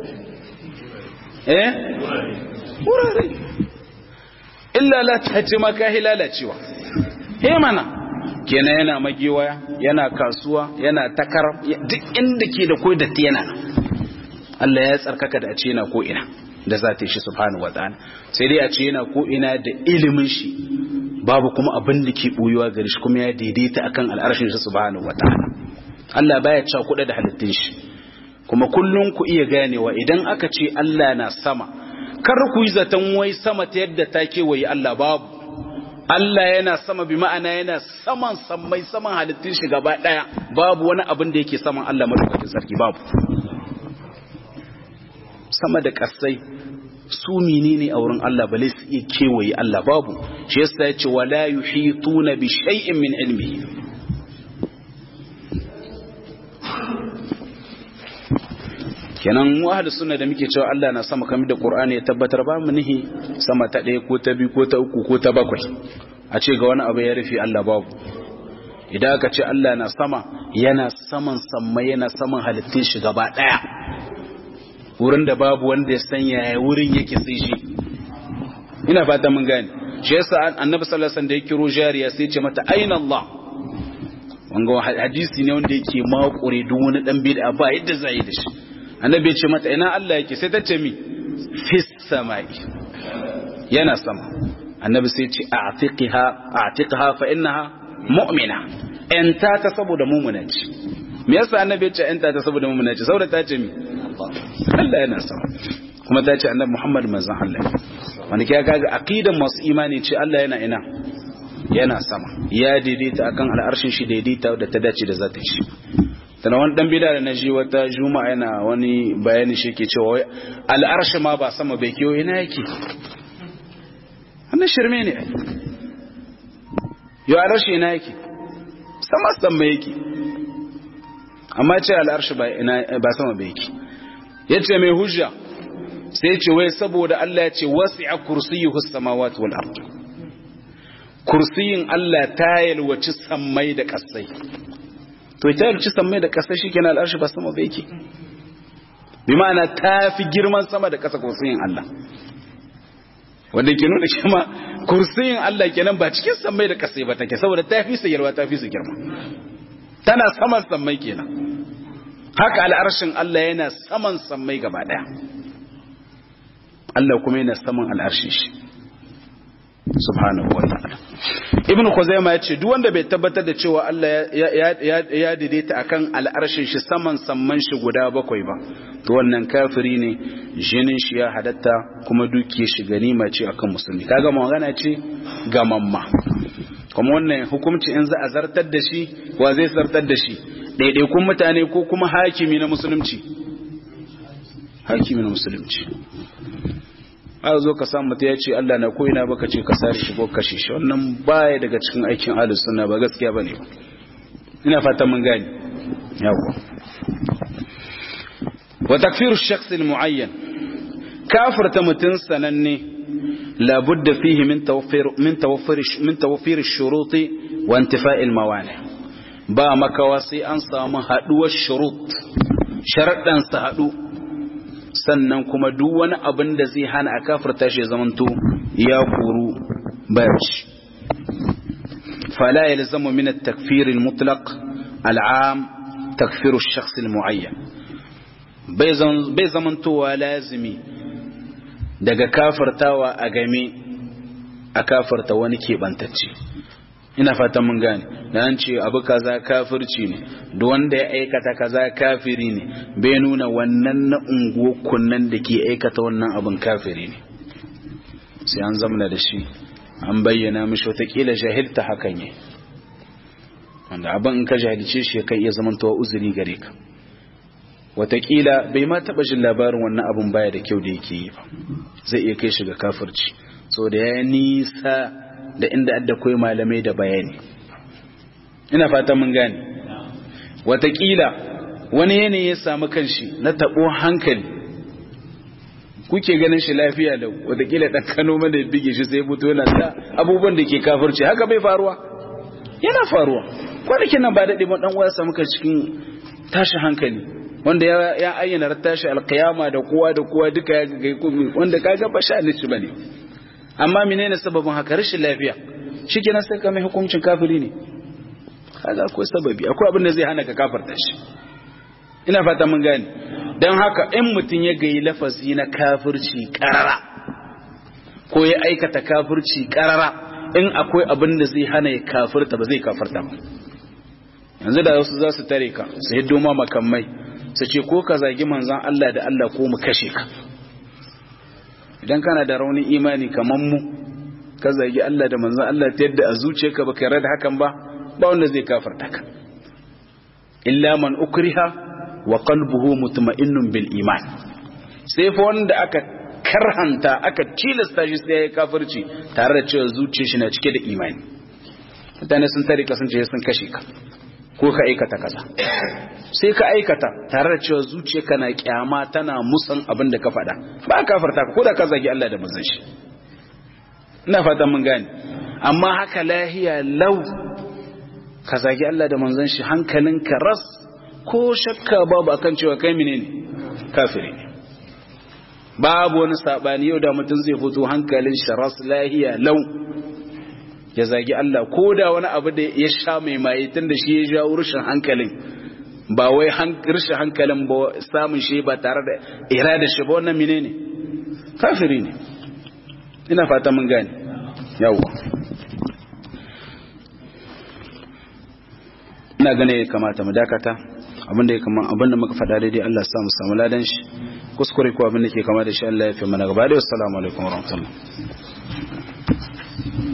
eh wurare illa la ta ce maka lalacewa he mana kenan yana magewaya yana kasuwa yana takar duk inda ke da koyi datti yana Allah ya tsarkaka da a ce yana ko ina da za ta yi shi subhanahu wataala sai dai a ce yana ko ina da ilimin shi babu kuma abin da ke boyuwa gare shi kuma ya daidaita akan al'arshin shi subhanahu wataala Allah baya ca kuɗa da halittun shi kuma kullum ku iya ganewa idan aka ce Allah na sama kar ku yi zaton wai sama ta yadda ta kewaye Allah babu Allah yana sama bi ma'ana yana saman sammai saman halittun shi gaba daya babu wani abin da yake saman Allah madaukakin sarki babu sama da kasai su menene a wurin Allah bale su iya kewaye Allah babu shi yasa yace wala yuhituna bi shay'in min ilmihi kenan mu ahlus sunna da muke cewa Allah na sama kamar da Qur'ani ya tabbatar ba mu nihi sama ta ɗaya ko ta biyu ko ta uku ko ta bakwai a ce ga wani abu ya rufe Allah babu idan aka ce Allah na sama yana saman samma yana saman halittun shi gaba ɗaya wurin da babu wanda ya san yaya wurin yake sai shi ina fata mun gane shi yasa annabi sallallahu alaihi wasallam da ya kiro jariya sai ce mata aina Allah wanga hadisi ne wanda yake makure duk wani dan bid'a ba yadda zai yi da shi annabi ya ce mata ina Allah yake sai ta ce mi fis samai yana sama annabi sai ce a'tiqha a'tiqha fa innaha mu'mina enta ta saboda mu'mina ce me yasa annabi ya ce enta ta saboda mu'mina ce saboda ta ce mi Allah yana sama kuma ta ce annabi Muhammad manzon Allah wanda ke kaga aqidan masu imani ce Allah yana ina yana sama ya daidaita akan al'arshin shi daidaita da ta dace da zata shi tana wani dan bida da na ji wata juma'a yana wani bayani shi ke cewa wai al'arshi ma ba sama bai kiyo ina yake wannan shirme ne yau al'arshi ina yake sama sama yake amma ce al'arshi ba sama bai yake ya ce mai hujja sai ce wai saboda Allah ya ce wasi'a kursiyuhu samawati wal ard kursiyin Allah ta yalwaci sammai da kasai to ita yarci sammai da ƙasa shi kenan al'arshi ba sama ba yake bi ma'ana ta fi girman sama da ƙasa kursiyin Allah wanda ke nuna kima kursiyin Allah kenan ba cikin sammai da ƙasa ba take saboda ta fi su yarwa ta fi su girma tana saman sammai kenan haka al'arshin Allah yana saman sammai gaba ɗaya Allah kuma yana saman al'arshin shi subhanahu wa ta'ala ibn khuzaima yace duk wanda bai tabbatar da cewa Allah ya daidaita akan al'arshin shi saman samman shi guda bakwai ba to wannan kafiri ne jinin shi ya hadatta kuma dukiyar shi ganima ce akan musulmi kaga magana ce ga mamma kuma wannan hukunci in za a zartar da shi wa zai zartar da shi ɗaiɗaikun mutane ko kuma hakimi na musulunci hakimi na musulunci a zo ka samu mutu ya ce Allah na ko ina baka ce ka sare shi ko kashe shi wannan baya daga cikin aikin ahlus sunna ba gaskiya bane ba ina fatan mun gani yawa wa takfiru ash-shakhs al-mu'ayyan kafirta mutun sananne la budda fihi min tawfir min tawfir min tawfir ash-shurut wa intifa' al-mawani ba makawa sai an samu haduwar shurut sharadan sa hadu sannan kuma duk wani abin da zai hana a kafirta shi zamanto ya koru bayaci fala yalzamu min at-takfir al-mutlaq al-am takfir ash-shakhs al-mu'ayyan bai zamantowa lazimi daga kafirtawa a game a kafirta wani keɓantacce ina fatan mun gane da an ce abu kaza kafirci ne duk wanda ya aikata kaza kafiri ne bai nuna wannan na unguwakun nan da ke aikata wannan abin kafiri ne sai an zamana da shi an bayyana mishi watakila jahilta hakan yi wanda abin in ka jahilce shi kan iya zamantowa uzuri gare ka watakila bai ma taɓa jin labarin wannan abin baya da kyau da yake yi ba zai iya kai shi ga kafirci so da ya nisa da inda adda koyi malamai da bayani ina fata mun gane watakila wani yanayi ya samu kanshi na taɓo hankali kuke ganin shi lafiya da watakila ɗan kano mana ya bige shi sai fito yana ta abubuwan da ke kafirci haka bai faruwa yana faruwa kwanakin nan ba daɗe ba ɗan uwa samu kan cikin tashi hankali wanda ya ayyana tashi alkiyama da kowa da kowa duka ya ga wanda kaga ba sha ni bane amma menene sababin haka rashin lafiya shikenan sai ka mai hukuncin kafiri ne kaga akwai sababi akwai abin da zai hana ka kafarta shi ina fata mun gane dan haka in mutun ya gayi lafazi na kafirci karara ko ya aikata kafirci karara in akwai abin da zai hana ya kafirta ba zai kafirta ba yanzu da wasu za su tare ka su hiddo ma makamai su ce ko ka zagi manzan Allah da Allah ko mu kashe ka idan kana da raunin imani kamar mu ka zagi Allah da manzan Allah ta yadda a zuciyarka baka yarda da hakan ba ba wanda zai kafarta ka illa man ukriha wa qalbuhu mutma'innun bil iman sai fa wanda aka karhanta aka tilasta shi sai ya kafirci tare da cewa zuciyar shi na cike da imani mutane sun tare ka sun ce sun kashe ka ko ka aikata kaza sai ka aikata tare da cewa zuciyarka na kyama tana musan abin da ka faɗa ba ka farta ko da ka zagi Allah da manzon shi ina fatan mun gane amma haka lahiya lau ka zagi Allah da manzon shi hankalinka ras ko shakka babu akan cewa kai menene kafiri ne babu wani sabani yau da mutum zai fito hankalin shi ras lahiya lau ya zagi Allah ko da wani abu da ya sha mai maye tun da shi ya jawo rushin hankalin ba wai rushin hankalin ba samun shi ba tare da irada shi ba wannan mine ne kafiri ne ina fata mun gane yawwa ina gane ya kamata mu dakata abinda ya kama abinda muka faɗa daidai Allah ya sa mu samu ladan shi kuskure ko abinda ke kama da shi Allah ya fi mana gaba da assalamu alaikum warahmatullahi